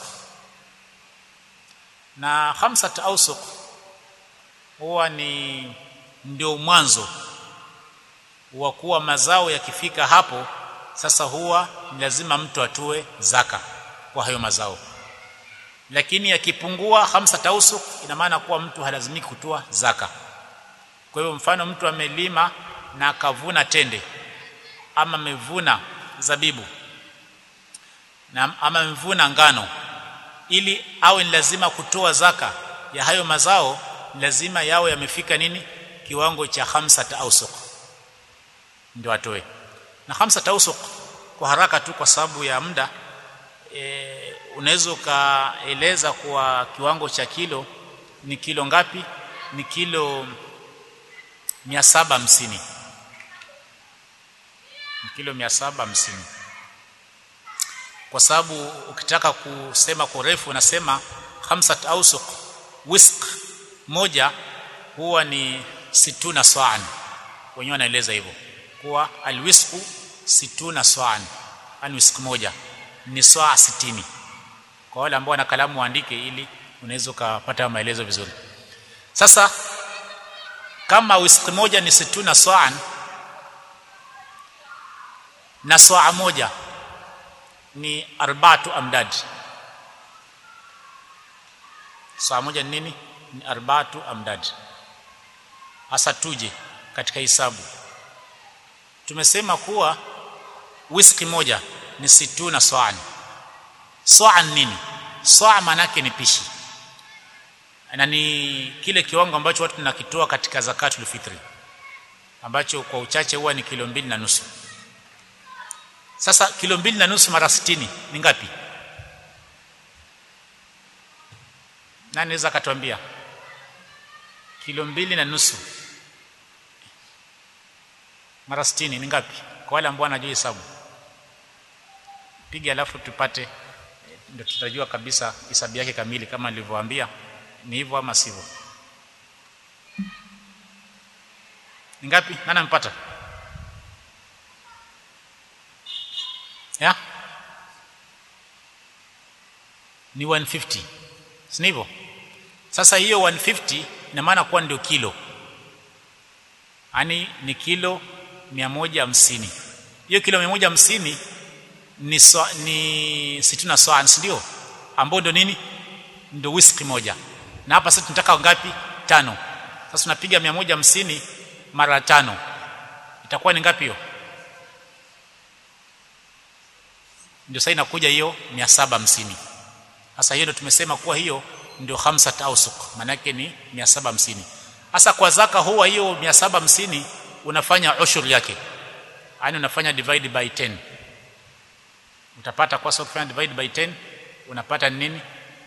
na khamsati ausuq huwa ni ndio mwanzo wa kuwa mazao yakifika hapo sasa huwa ni lazima mtu atue zaka kwa hayo mazao lakini yakipungua hamsa tausuk ina maana kuwa mtu halazimiki kutoa zaka kwa hiyo mfano mtu amelima na akavuna tende ama amevuna zabibu na ama amevuna ngano ili awe ni lazima kutoa zaka ya hayo mazao lazima yawe yamefika nini kiwango cha hamsa tausuk ndio atoe na hamsa tausuk kwa haraka tu kwa sababu ya muda e, unaweza ukaeleza kwa kiwango cha kilo ni kilo ngapi ni kilo 750 ni kilo 750 kwa sababu ukitaka kusema kwa urefu unasema khamsat ausuq wisq moja huwa ni situna sa'an wenyewe wanaeleza hivyo kuwa alwisqu situna sa'an ani wisq moja ni saa 60 kwa wale ambao wana kalamu waandike ili unaweza kupata maelezo vizuri sasa kama wisq moja ni situna sa'an na saa moja ni arbatu amdad saa moja ni nini ni arbatu amdad hasa tuje katika hisabu tumesema kuwa wiski moja ni situna sa'an sa'an nini saa manake ni pishi na ni kile kiwango ambacho watu tunakitoa katika zakatul fitri ambacho kwa uchache huwa ni kilo mbili na nusu sasa kilo mbili na nusu mara sitini ni ngapi nani naweza akatuambia kilo mbili na nusu mara sitini ni ngapi kwa wale ambao wanajua hesabu piga alafu tupate ndio tutajua kabisa hesabu yake kamili kama nilivyowaambia ni hivyo ama sivyo ni ngapi nani ampata ya ni 150 si hivyo sasa hiyo 150 ina maana kuwa ndio kilo yani ni kilo 150 hiyo kilo 150 ni so, ni situna soan ndio ambao ndio nini ndio whisky moja na hapa sasa tunataka ngapi tano sasa tunapiga 150 mara tano itakuwa ni ngapi hiyo ndio sasa inakuja hiyo 750 sasa hiyo ndio tumesema kuwa hiyo ndio khamsa tausuk maana yake ni 750 sasa kwa zaka huwa hiyo 750 unafanya ushur yake yani unafanya divide by 10 utapata kwa sababu kufanya divide by 10 unapata nini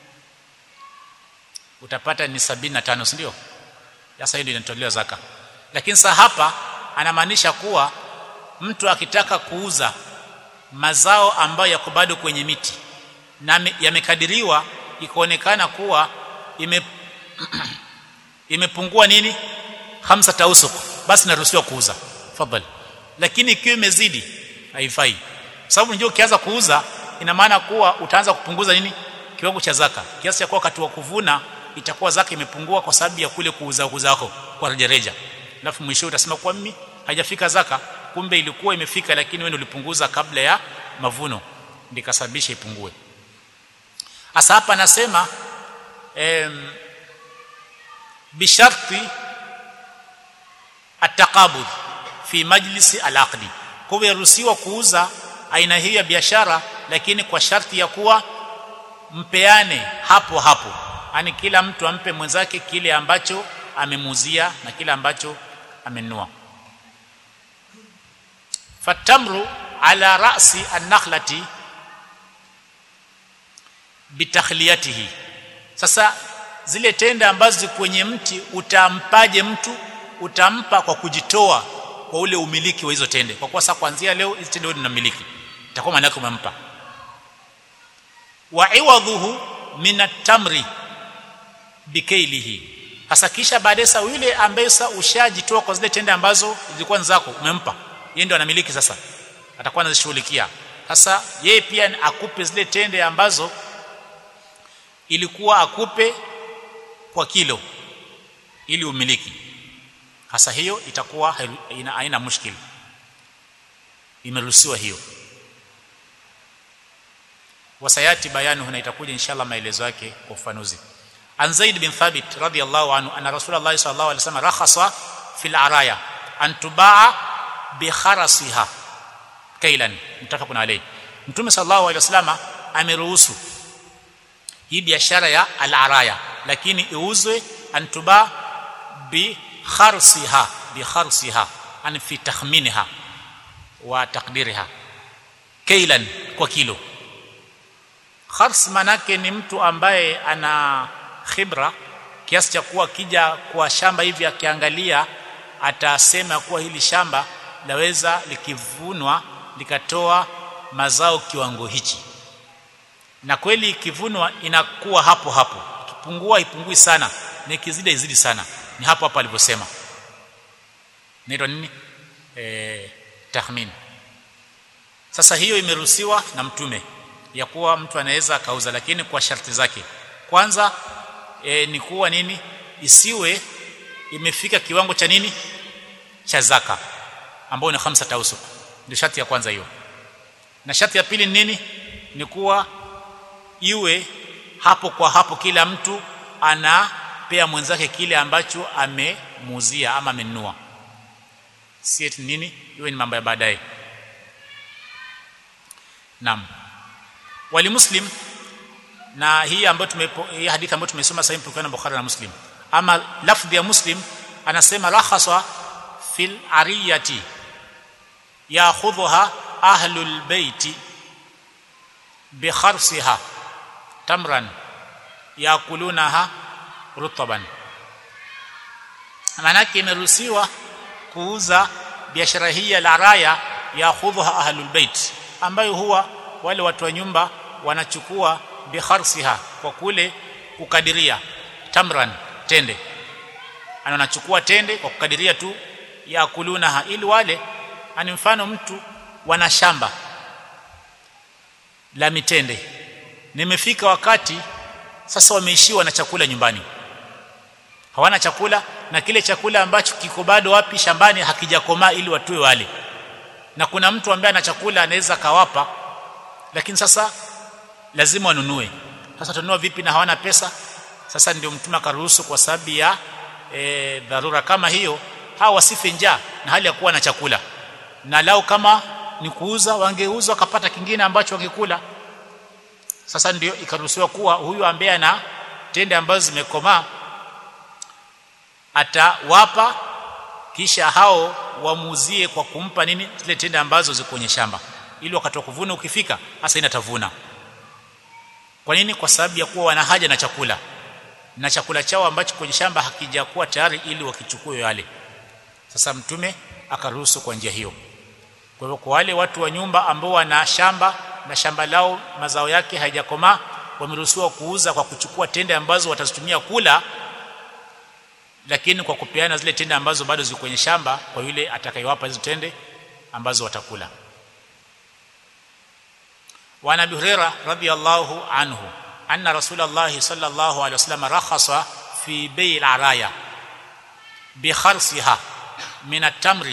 utapata ni 75 si ndio sasa hiyo ndio inatolewa zaka lakini sasa hapa anamaanisha kuwa mtu akitaka kuuza mazao ambayo yako bado kwenye miti na yamekadiriwa ikaonekana kuwa ime imepungua nini hamsa tausuk basi naruhusiwa kuuza fadhali lakini ikiwa imezidi haifai sababu unajua ukianza kuuza ina maana kuwa utaanza kupunguza nini kiwango cha zaka kiasi cha kuwa wakati wa kuvuna itakuwa zaka imepungua kwa sababu ya kule kuuza kuzako kwa rejareja alafu mwisho utasema kwa mimi haijafika zaka kumbe ilikuwa imefika lakini wewe ulipunguza kabla ya mavuno ndikasababisha ipungue hasa hapa anasema em, bisharti ataqabud fi majlisi alaqdi kwa hivyo yaruhusiwa kuuza aina hii ya biashara lakini kwa sharti ya kuwa mpeane hapo hapo yani kila mtu ampe mwenzake kile ambacho amemuzia na kile ambacho amenunua fatamru ala ra'si an-nakhlati bitakhliyatihi sasa zile tende ambazo kwenye mti utampaje mtu utampa kwa kujitoa kwa ule umiliki wa hizo tende kwa kuwa sasa kuanzia leo hizo tende wewe unamiliki itakuwa maana yake umempa wa iwadhuhu min at-tamri bikailihi hasa kisha baadaye sasa yule ambaye sasa ushajitoa kwa zile tende ambazo zilikuwa zako umempa yeye ndio anamiliki sasa atakuwa anazishughulikia sasa yeye pia akupe zile tende ambazo ilikuwa akupe kwa kilo ili umiliki hasa hiyo itakuwa ina aina mushkil imeruhusiwa hiyo wasayati bayanu huna itakuja inshallah maelezo yake kwa ufanuzi an zaid bin thabit radiyallahu anhu anna rasulullah sallallahu alaihi wasallam rakhasa fil araya an tubaa bi kharasiha kailan mtafaqun alayhi mtume sallallahu alaihi wasallam ameruhusu hii biashara ya al-araya lakini iuzwe antuba bi kharsiha bi kharsiha an fi takhminha wa taqdiriha kailan kwa kilo khars manake ni mtu ambaye ana khibra kiasi cha kuwa kija kwa shamba hivi akiangalia atasema kuwa hili shamba laweza likivunwa likatoa mazao kiwango hichi na kweli ikivunwa inakuwa hapo hapo ikipungua ipungui sana na ikizidi izidi sana ni hapo hapo alivyosema ndio nini eh tahmin sasa hiyo imeruhusiwa na mtume ya kuwa mtu anaweza akauza lakini kwa sharti zake kwanza e, ni kuwa nini isiwe imefika kiwango cha nini cha zaka ambayo ni khamsa tausuk ndio sharti ya kwanza hiyo na sharti ya pili ni nini ni kuwa iwe hapo kwa hapo kila mtu anapea mwenzake kile ambacho amemuuzia ama amenunua si eti nini iwe ni mambo ya baadaye naam wali muslim na hii ambayo tumepo hii hadithi ambayo tumesoma sasa hivi na Bukhari na Muslim ama lafdhi ya Muslim anasema rakhasa fil ariyati ya'khudhuha ahlul baiti bi kharsiha tamran yakulunaha rutaban maanake imeruhusiwa kuuza biashara hii ya laraya ya'khudhuha ahlul bait ambayo huwa wale watu wa nyumba wanachukua bi kharsiha kwa kule kukadiria tamran tende anachukua tende kwa kukadiria tu yakulunaha ili wale ani mfano mtu wana shamba la mitende nimefika wakati sasa wameishiwa na chakula nyumbani hawana chakula na kile chakula ambacho kiko bado wapi shambani hakijakomaa ili watue wale na kuna mtu ambaye ana chakula anaweza kawapa lakini sasa lazima wanunue sasa tununua vipi na hawana pesa sasa ndio mtume akaruhusu kwa sababu ya e, dharura kama hiyo hawa wasife njaa na hali ya kuwa na chakula na lao kama ni kuuza wangeuza wakapata kingine ambacho wangekula sasa ndio ikaruhusiwa kuwa huyu ambaye ana tende ambazo zimekomaa atawapa kisha hao wamuuzie kwa kumpa nini zile tende ambazo ziko kwenye shamba ili wakati wa kuvuna ukifika hasa inatavuna kwa nini kwa sababu ya kuwa wana haja na chakula na chakula chao ambacho kwenye shamba hakijakuwa tayari ili wakichukue wale sasa mtume akaruhusu kwa njia hiyo kwa hivyo kwa wale watu wa nyumba ambao wana shamba na shamba lao mazao yake haijakomaa wameruhusiwa kuuza kwa kuchukua tende ambazo watazitumia kula lakini kwa kupeana zile tende ambazo bado ziko kwenye shamba kwa yule atakayewapa hizo tende ambazo watakula wa Nabii Hurairah radhiyallahu anhu anna Rasulullah sallallahu alaihi wasallam rakhasa fi bay' al-araya bi kharsiha min at-tamri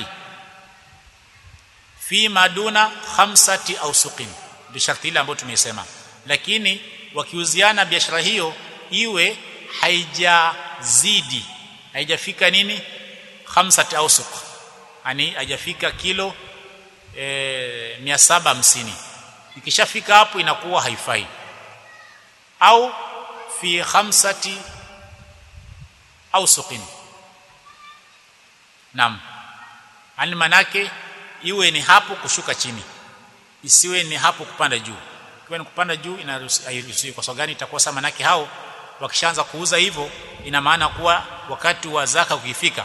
fi maduna khamsati au suqin bi sharti ile ambayo tumeisema lakini wakiuziana biashara hiyo iwe haijazidi haijafika nini khamsati au suq yani haijafika kilo e, 750 ikishafika hapo inakuwa haifai au fi khamsati au suqin nam yani manake iwe ni hapo kushuka chini isiwe ni hapo kupanda juu ikiwa ni kupanda juu inaruhusiwa kwa sababu gani itakuwa sama manake hao wakishaanza kuuza hivyo ina maana kuwa wakati wa zaka ukifika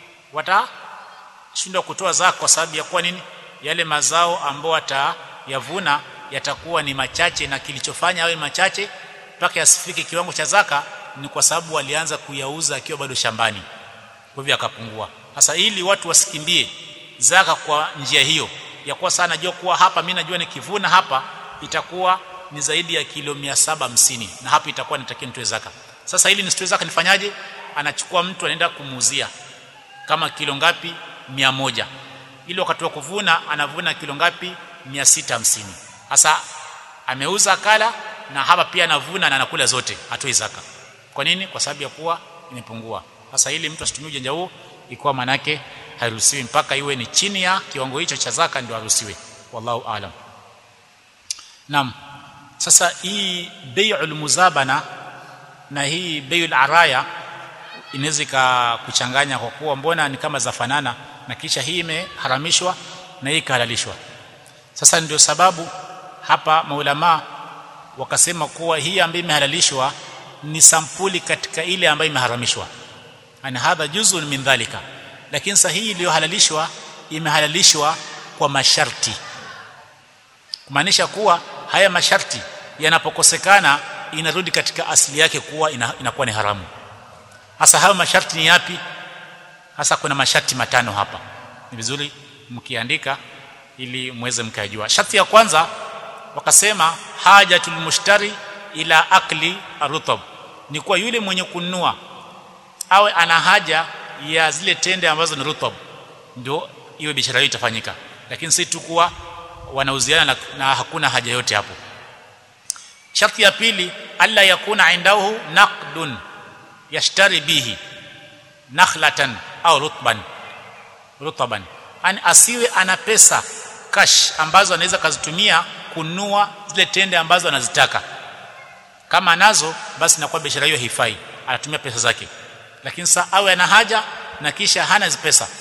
watashindwa kutoa zaka kwa sababu ya kuwa nini yale mazao ambao watayavuna yatakuwa ni machache na kilichofanya awe machache mpaka yasifike kiwango cha zaka ni kwa sababu walianza kuyauza akiwa bado shambani kwa hivyo akapungua sasa ili watu wasikimbie zaka kwa njia hiyo ya kuwa sana najua kuwa hapa mimi najua nikivuna hapa itakuwa ni zaidi ya kilo 750 na hapa itakuwa nitakia nitoe zaka sasa ili nisitoe zaka nifanyaje anachukua mtu anaenda kumuuzia kama kilo ngapi 100 ili wakati wa kuvuna anavuna kilo ngapi 650 sasa ameuza akala na hapa pia anavuna na anakula zote atoe zaka kwa nini kwa sababu ya kuwa imepungua sasa ili mtu asitumie ujanja huo ikuwa manake hairuhusiwi mpaka iwe ni chini ya kiwango hicho cha zaka ndio haruhusiwi wallahu aalam Naam. Sasa hii bai'ul muzabana na hii bai'ul araya inaweza kuchanganya kwa kuwa mbona ni kama zafanana na kisha hii imeharamishwa na hii ikahalalishwa. Sasa ndio sababu hapa maulama wakasema kuwa hii ambayo imehalalishwa ni sampuli katika ile ambayo imeharamishwa. Ana hadha juzun min dhalika. Lakini sahihi iliyohalalishwa imehalalishwa kwa masharti kumaanisha kuwa haya masharti yanapokosekana inarudi katika asili yake kuwa ina, inakuwa ni haramu hasa hayo masharti ni yapi hasa kuna masharti matano hapa ni vizuri mkiandika ili muweze mkajua sharti ya kwanza wakasema hajatul mushtari ila akli arutab ni kuwa yule mwenye kununua awe ana haja ya zile tende ambazo ni rutab ndio iwe biashara hiyo itafanyika lakini si tu kuwa wanauziana na, na hakuna haja yote hapo sharti ya pili alla yakuna indahu naqdun yashtari bihi nakhlatan au rutban rutban an asiwe ana pesa cash ambazo anaweza kazitumia kununua zile tende ambazo anazitaka kama anazo basi inakuwa biashara hiyo haifai anatumia pesa zake lakini sasa awe ana haja na kisha hana pesa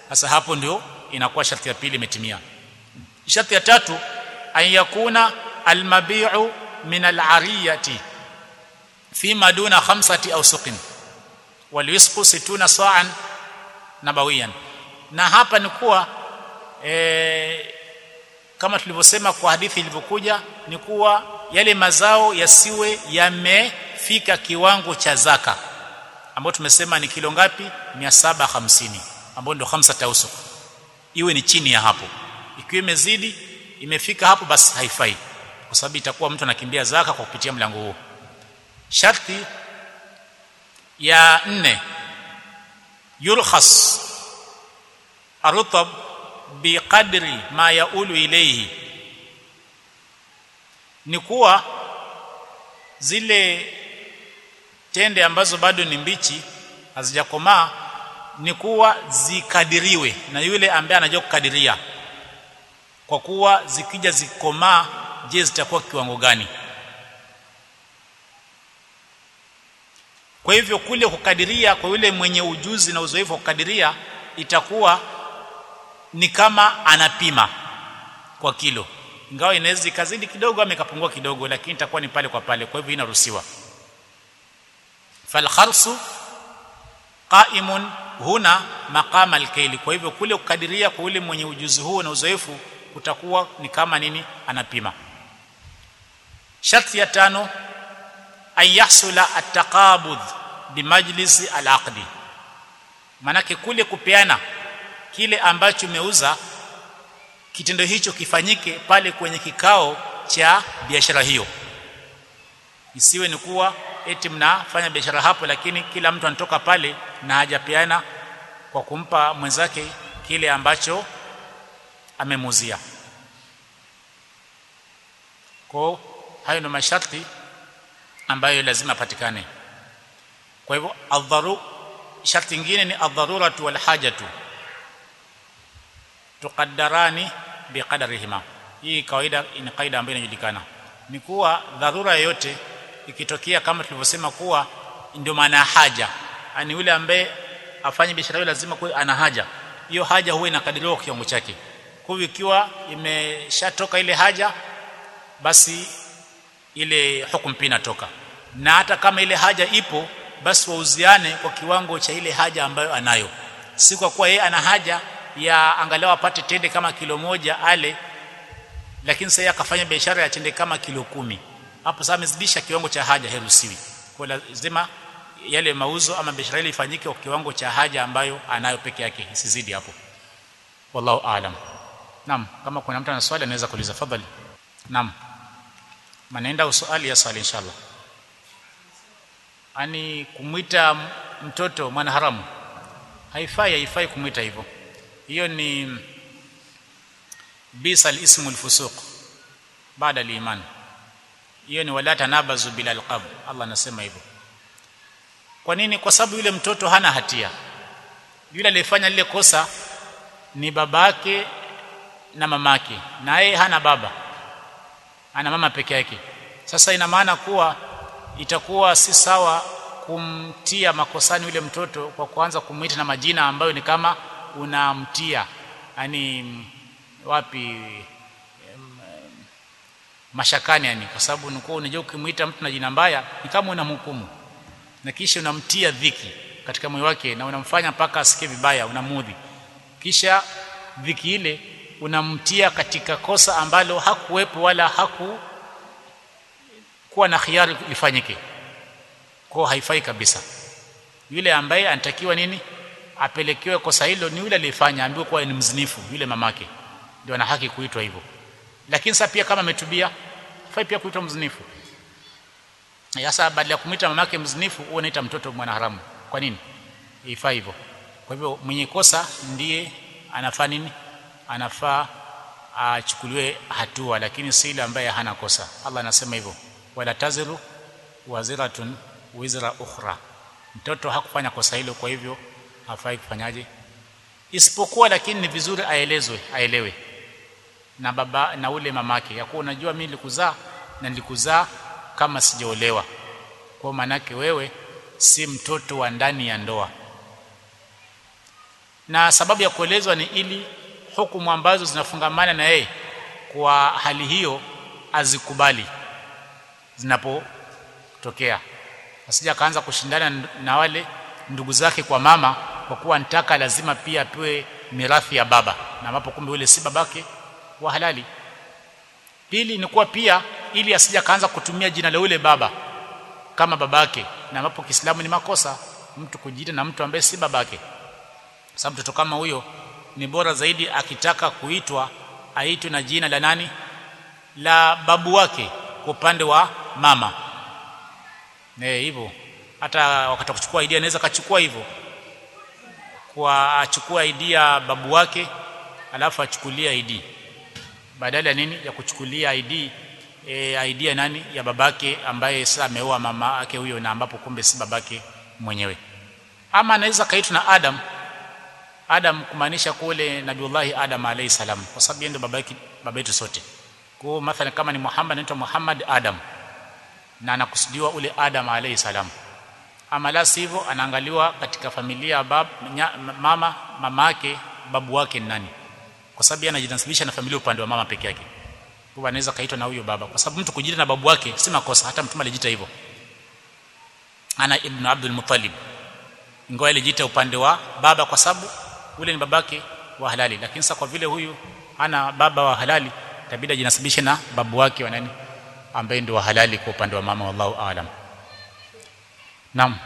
sasa hapo ndio inakuwa sharti ya pili imetimia sharti ya tatu an yakuna almabi'u min al'ariyati fima duna khamsati aw suqin walisqu situna sa'an nabawiyan na hapa ni kuwa e, kama tulivyosema kwa hadithi ilivyokuja ni kuwa yale mazao yasiwe yamefika kiwango cha zaka ambao tumesema ni kilo ngapi 750 ambao ndio khamsa tausuk iwe ni chini ya hapo ikiwa imezidi imefika hapo basi haifai kwa sababu itakuwa mtu anakimbia zaka kwa kupitia mlango huo sharti ya nne yulkhas arutab biqadri ma yaulu ilayhi ni kuwa zile tende ambazo bado ni mbichi hazijakomaa ni kuwa zikadiriwe na yule ambaye anajua kukadiria kwa kuwa zikija zikomaa je zitakuwa kiwango gani kwa hivyo kule kukadiria kwa yule mwenye ujuzi na uzoefu wa kukadiria itakuwa ni kama anapima kwa kilo ingawa inaweza ikazidi kidogo ama ikapungua kidogo lakini itakuwa ni pale kwa pale kwa hivyo inaruhusiwa falkharsu qaimun huna maqama alkaili kwa hivyo kule kukadiria kwa yule mwenye ujuzi huo na uzoefu utakuwa ni kama nini anapima sharti ya tano an yahsula at-taqabud bimajlisi al-aqdi manake kule kupeana kile ambacho umeuza kitendo hicho kifanyike pale kwenye kikao cha biashara hiyo isiwe ni kuwa eti mnafanya biashara hapo lakini kila mtu anatoka pale na hajapeana kwa kumpa mwenzake kile ambacho amemuzia kwa hayo ni masharti ambayo lazima patikane kwa hivyo adharu sharti nyingine ni adharuratu wal hajatu tuqaddarani biqadarihima hii kawaida ni kaida ambayo inajulikana ni kuwa dharura yoyote ikitokea kama tulivyosema kuwa ndio maana haja yani yule ambaye afanye biashara hiyo lazima kuwa ana haja hiyo haja huwa inakadiriwa kwa kiwango chake kwa hivyo ikiwa imeshatoka ile haja basi ile hukumu pia inatoka na hata kama ile haja ipo basi wauziane kwa kiwango cha ile haja ambayo anayo si kwa kuwa yeye ana haja ya angalau apate tende kama kilo moja ale lakini sasa akafanya biashara ya tende kama kilo kumi hapo sasa amezidisha kiwango cha haja herusiwi kwa lazima yale mauzo ama biashara ile ifanyike kwa kiwango cha haja ambayo anayo peke yake isizidi hapo wallahu aalam naam kama kuna mtu ana swali anaweza kuuliza fadhali naam manaenda uswali ya swali inshallah ani kumwita mtoto mwana haramu haifai haifai kumwita hivyo hiyo ni bisa alismu alfusuq baada aliman hiyo ni wala tanabazu bila alqab Allah anasema hivyo kwa nini kwa sababu yule mtoto hana hatia yule aliyefanya lile kosa ni babake na mamake na yeye hana baba ana mama peke yake sasa ina maana kuwa itakuwa si sawa kumtia makosani yule mtoto kwa kuanza kumuita na majina ambayo ni kama unamtia yani wapi mashakani yani kwa sababu unakuwa unajua ukimuita mtu na jina mbaya ni kama unamhukumu na kisha unamtia dhiki katika moyo wake na unamfanya mpaka asikie vibaya unamudhi kisha dhiki ile unamtia katika kosa ambalo hakuwepo wala haku kuwa na khiari lifanyike kwa haifai kabisa yule ambaye anatakiwa nini apelekewe kosa hilo ni yule aliyefanya ambiwe kuwa ni mzinifu yule mamake ndio ana haki kuitwa hivyo lakini sasa pia kama ametubia fai pia kuitwa mzinifu sasa badala ya kumwita mamake mzinifu huwa anaita mtoto mwana haramu kwa nini ifai hivyo kwa hivyo mwenye kosa ndiye anafaa nini anafaa achukuliwe hatua lakini si ile ambaye hana kosa Allah anasema hivyo wala taziru waziratun wizra ukhra mtoto hakufanya kosa hilo kwa hivyo hafai kufanyaje isipokuwa lakini ni vizuri aelezwe aelewe na baba na ule mamake ya kuwa unajua mimi nilikuzaa na nilikuzaa kama sijaolewa kwa maanake wewe si mtoto wa ndani ya ndoa na sababu ya kuelezwa ni ili hukumu ambazo zinafungamana na yeye kwa hali hiyo azikubali zinapotokea asija akaanza kushindana na wale ndugu zake kwa mama kwa kuwa nitaka lazima pia apewe mirathi ya baba na ambapo kumbe yule si babake wa halali pili ni kuwa pia ili asija kaanza kutumia jina la yule baba kama babake na ambapo Kiislamu ni makosa mtu kujiita na mtu ambaye si babake sababu mtoto kama huyo ni bora zaidi akitaka kuitwa aitwe na jina la nani la babu wake kwa upande wa mama eh hivyo hata wakati kuchukua idea anaweza kachukua hivyo kwa achukua idea babu wake alafu achukulia ID badala ya nini ya kuchukulia ID e, ID ya nani ya babake ambaye sasa ameoa mama yake huyo na ambapo kumbe si babake mwenyewe ama anaweza kaitwa na Adam Adam kumaanisha kule Nabiullahi Adam alayhi salam kwa sababu yeye ndio babake baba yetu sote kwa mathalan kama ni Muhammad anaitwa Muhammad Adam na anakusudiwa ule Adam alayhi salam ama la sivyo anaangaliwa katika familia bab, nya, mama mama yake babu wake ni nani kwa sababu anajinasibisha na familia upande wa mama peke yake kwa anaweza kaitwa na huyo baba kwa sababu mtu kujiita na babu wake si makosa hata mtume alijiita hivyo ana ibn Abdul Muttalib ingawa alijiita upande wa baba kwa sababu ule ni babake wa halali lakini sasa kwa vile huyu ana baba wa halali itabidi ajinasibishe na babu wake wa nani ambaye ndio wa halali kwa upande wa mama wallahu aalam Naam.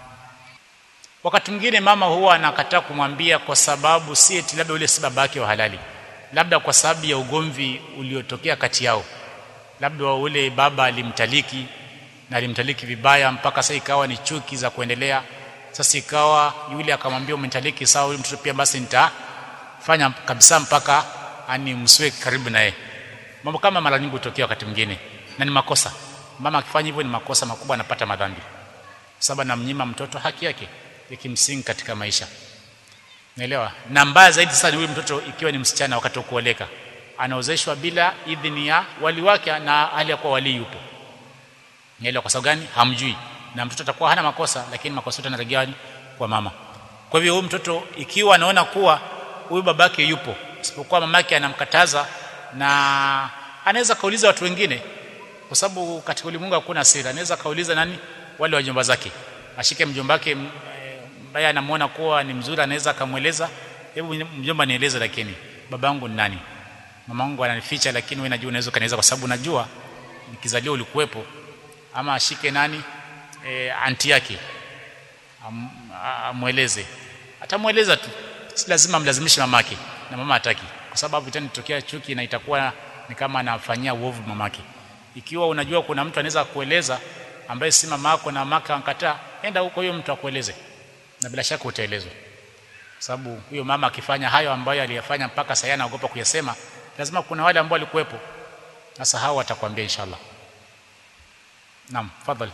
Wakati mwingine mama huwa anakataa kumwambia kwa sababu si eti labda ule si babake wa halali. Labda kwa sababu ya ugomvi uliotokea kati yao. Labda ule baba alimtaliki na alimtaliki vibaya mpaka sasa ikawa ni chuki za kuendelea. Sasa ikawa yule akamwambia umenitaliki sawa yule mtoto pia basi nitafanya kabisa mpaka ani msiwe karibu naye. Mambo kama mara nyingi hutokea wakati mwingine na ni makosa. Mama akifanya hivyo ni makosa makubwa anapata madhambi sababu anamnyima mtoto haki yake ya kimsingi katika maisha naelewa na mbaya zaidi sasa ni huyu mtoto ikiwa ni msichana wakati wa kuoleka anaozeshwa bila idhini ya wali wake na hali ya kuwa wali yupo naelewa kwa sababu gani hamjui na mtoto atakuwa hana makosa lakini makosa yote yanarejea kwa mama kwa hivyo huyu mtoto ikiwa anaona kuwa huyu babake yupo isipokuwa mamake anamkataza na anaweza kauliza watu wengine kwa sababu katika ulimwengu hakuna siri anaweza kauliza nani wale wajomba zake ashike mjomba wake ambaye anamuona kuwa ni mzuri anaweza akamweleza hebu mjomba nieleze lakini babangu ni nani mamangu ananificha lakini wewe najua unaweza kanieleza kwa sababu najua nikizaliwa ulikuwepo ama ashike nani e, anti yake Am, amweleze atamweleza tu si lazima mlazimishe mamake na mama hataki kwa sababu itanitokea chuki na itakuwa ni kama anafanyia uovu mamake ikiwa unajua kuna mtu anaweza kueleza ambaye si mama yako na mama ankataa enda huko huyo mtu akueleze na bila shaka utaelezwa sababu huyo mama akifanya hayo ambayo aliyafanya mpaka sasa anaogopa kuyasema lazima kuna wale ambao walikuwepo sasa hao watakwambia inshallah naam fadhali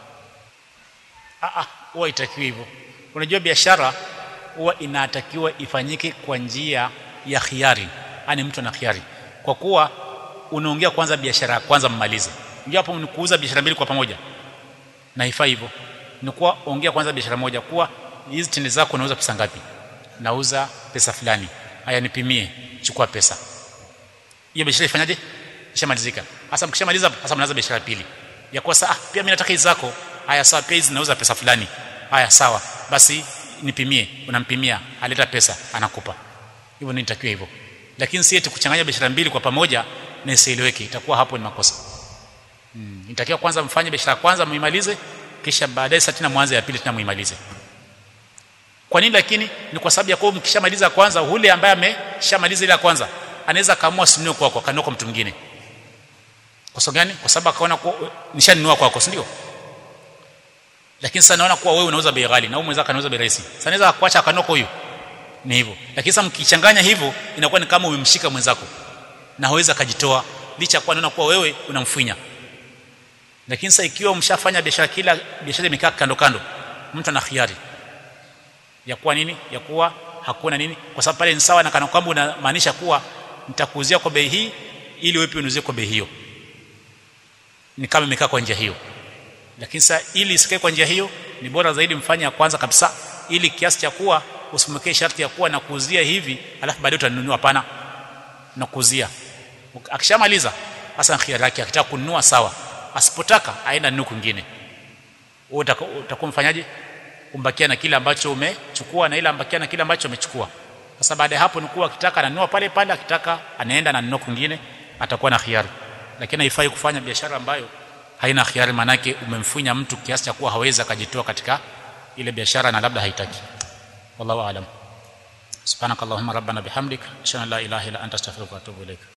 ah ah huwa itakiwi hivyo unajua biashara huwa inatakiwa ifanyike kwa njia ya khiari yani mtu ana khiari kwa kuwa unaongea kwanza biashara ya kwanza mmalize ndio hapo ni kuuza biashara mbili kwa pamoja na ifai hivyo ni kuwa ongea kwanza biashara moja kuwa hizi tende zako unauza pesa ngapi nauza pesa fulani haya nipimie chukua pesa hiyo biashara ifanyaje ishamalizika hasa mkishamaliza hasa mnaanza biashara pili ya kuwa saa pia mimi nataka hizi zako haya sawa pia hizi nauza pesa fulani haya sawa basi nipimie unampimia aleta pesa anakupa hivyo nitakiwa hivyo lakini si eti kuchanganya biashara mbili kwa pamoja na isieleweke itakuwa hapo ni makosa hmm. itakiwa kwanza mfanye biashara kwanza muimalize kisha baadaye sasa tena mwanze ya pili tena muimalize kwa nini lakini ni kwa sababu ya kwa mkishamaliza kwanza ule ambaye ameshamaliza ile ya kwanza anaweza kaamua sinunue kwako akanunua kwa mtu mwingine kwa sababu gani kwa sababu akaona kwa nishanunua kwako si ndio lakini sasa naona kuwa wewe unauza bei ghali na wewe mwenzako anauza bei rahisi sasa anaweza kuacha akanunua kwa huyo ni hivyo lakini sasa mkichanganya hivyo inakuwa ni kama umemshika mwenzako na hawezi akajitoa licha kwa naona kuwa wewe unamfinya lakini sasa ikiwa mshafanya biashara kila biashara imekaa kando kando mtu ana khiari ya kuwa nini ya kuwa hakuna nini kwa sababu pale ni sawa na kana kwamba unamaanisha kuwa nitakuuzia kwa bei hii ili wewe pia unuzie kwa bei hiyo ni kama imekaa kwa njia hiyo lakini sasa ili isikae kwa njia hiyo ni bora zaidi mfanye ya kwanza kabisa ili kiasi cha kuwa usimwekee sharti ya kuwa na kuuzia hivi alafu baadaye utanunua hapana na kuuzia akishamaliza hasa khiari yake akitaka kununua sawa asipotaka aenda nunua kwingine wewe utakuwa mfanyaje umbakia na kile ambacho umechukua na ile ambakia na kile ambacho umechukua sasa baada ya hapo ni kuwa akitaka ananunua pale pale akitaka anaenda na nunua kwingine atakuwa na khiari lakini haifai kufanya biashara ambayo haina khiari manake umemfunya mtu kiasi cha kuwa hawezi akajitoa katika ile biashara na labda haitaki wallahu aalam subhanakallahumma rabbana bihamdik ashhadu an la ilaha illa anta astaghfiruka wa atubu ilaik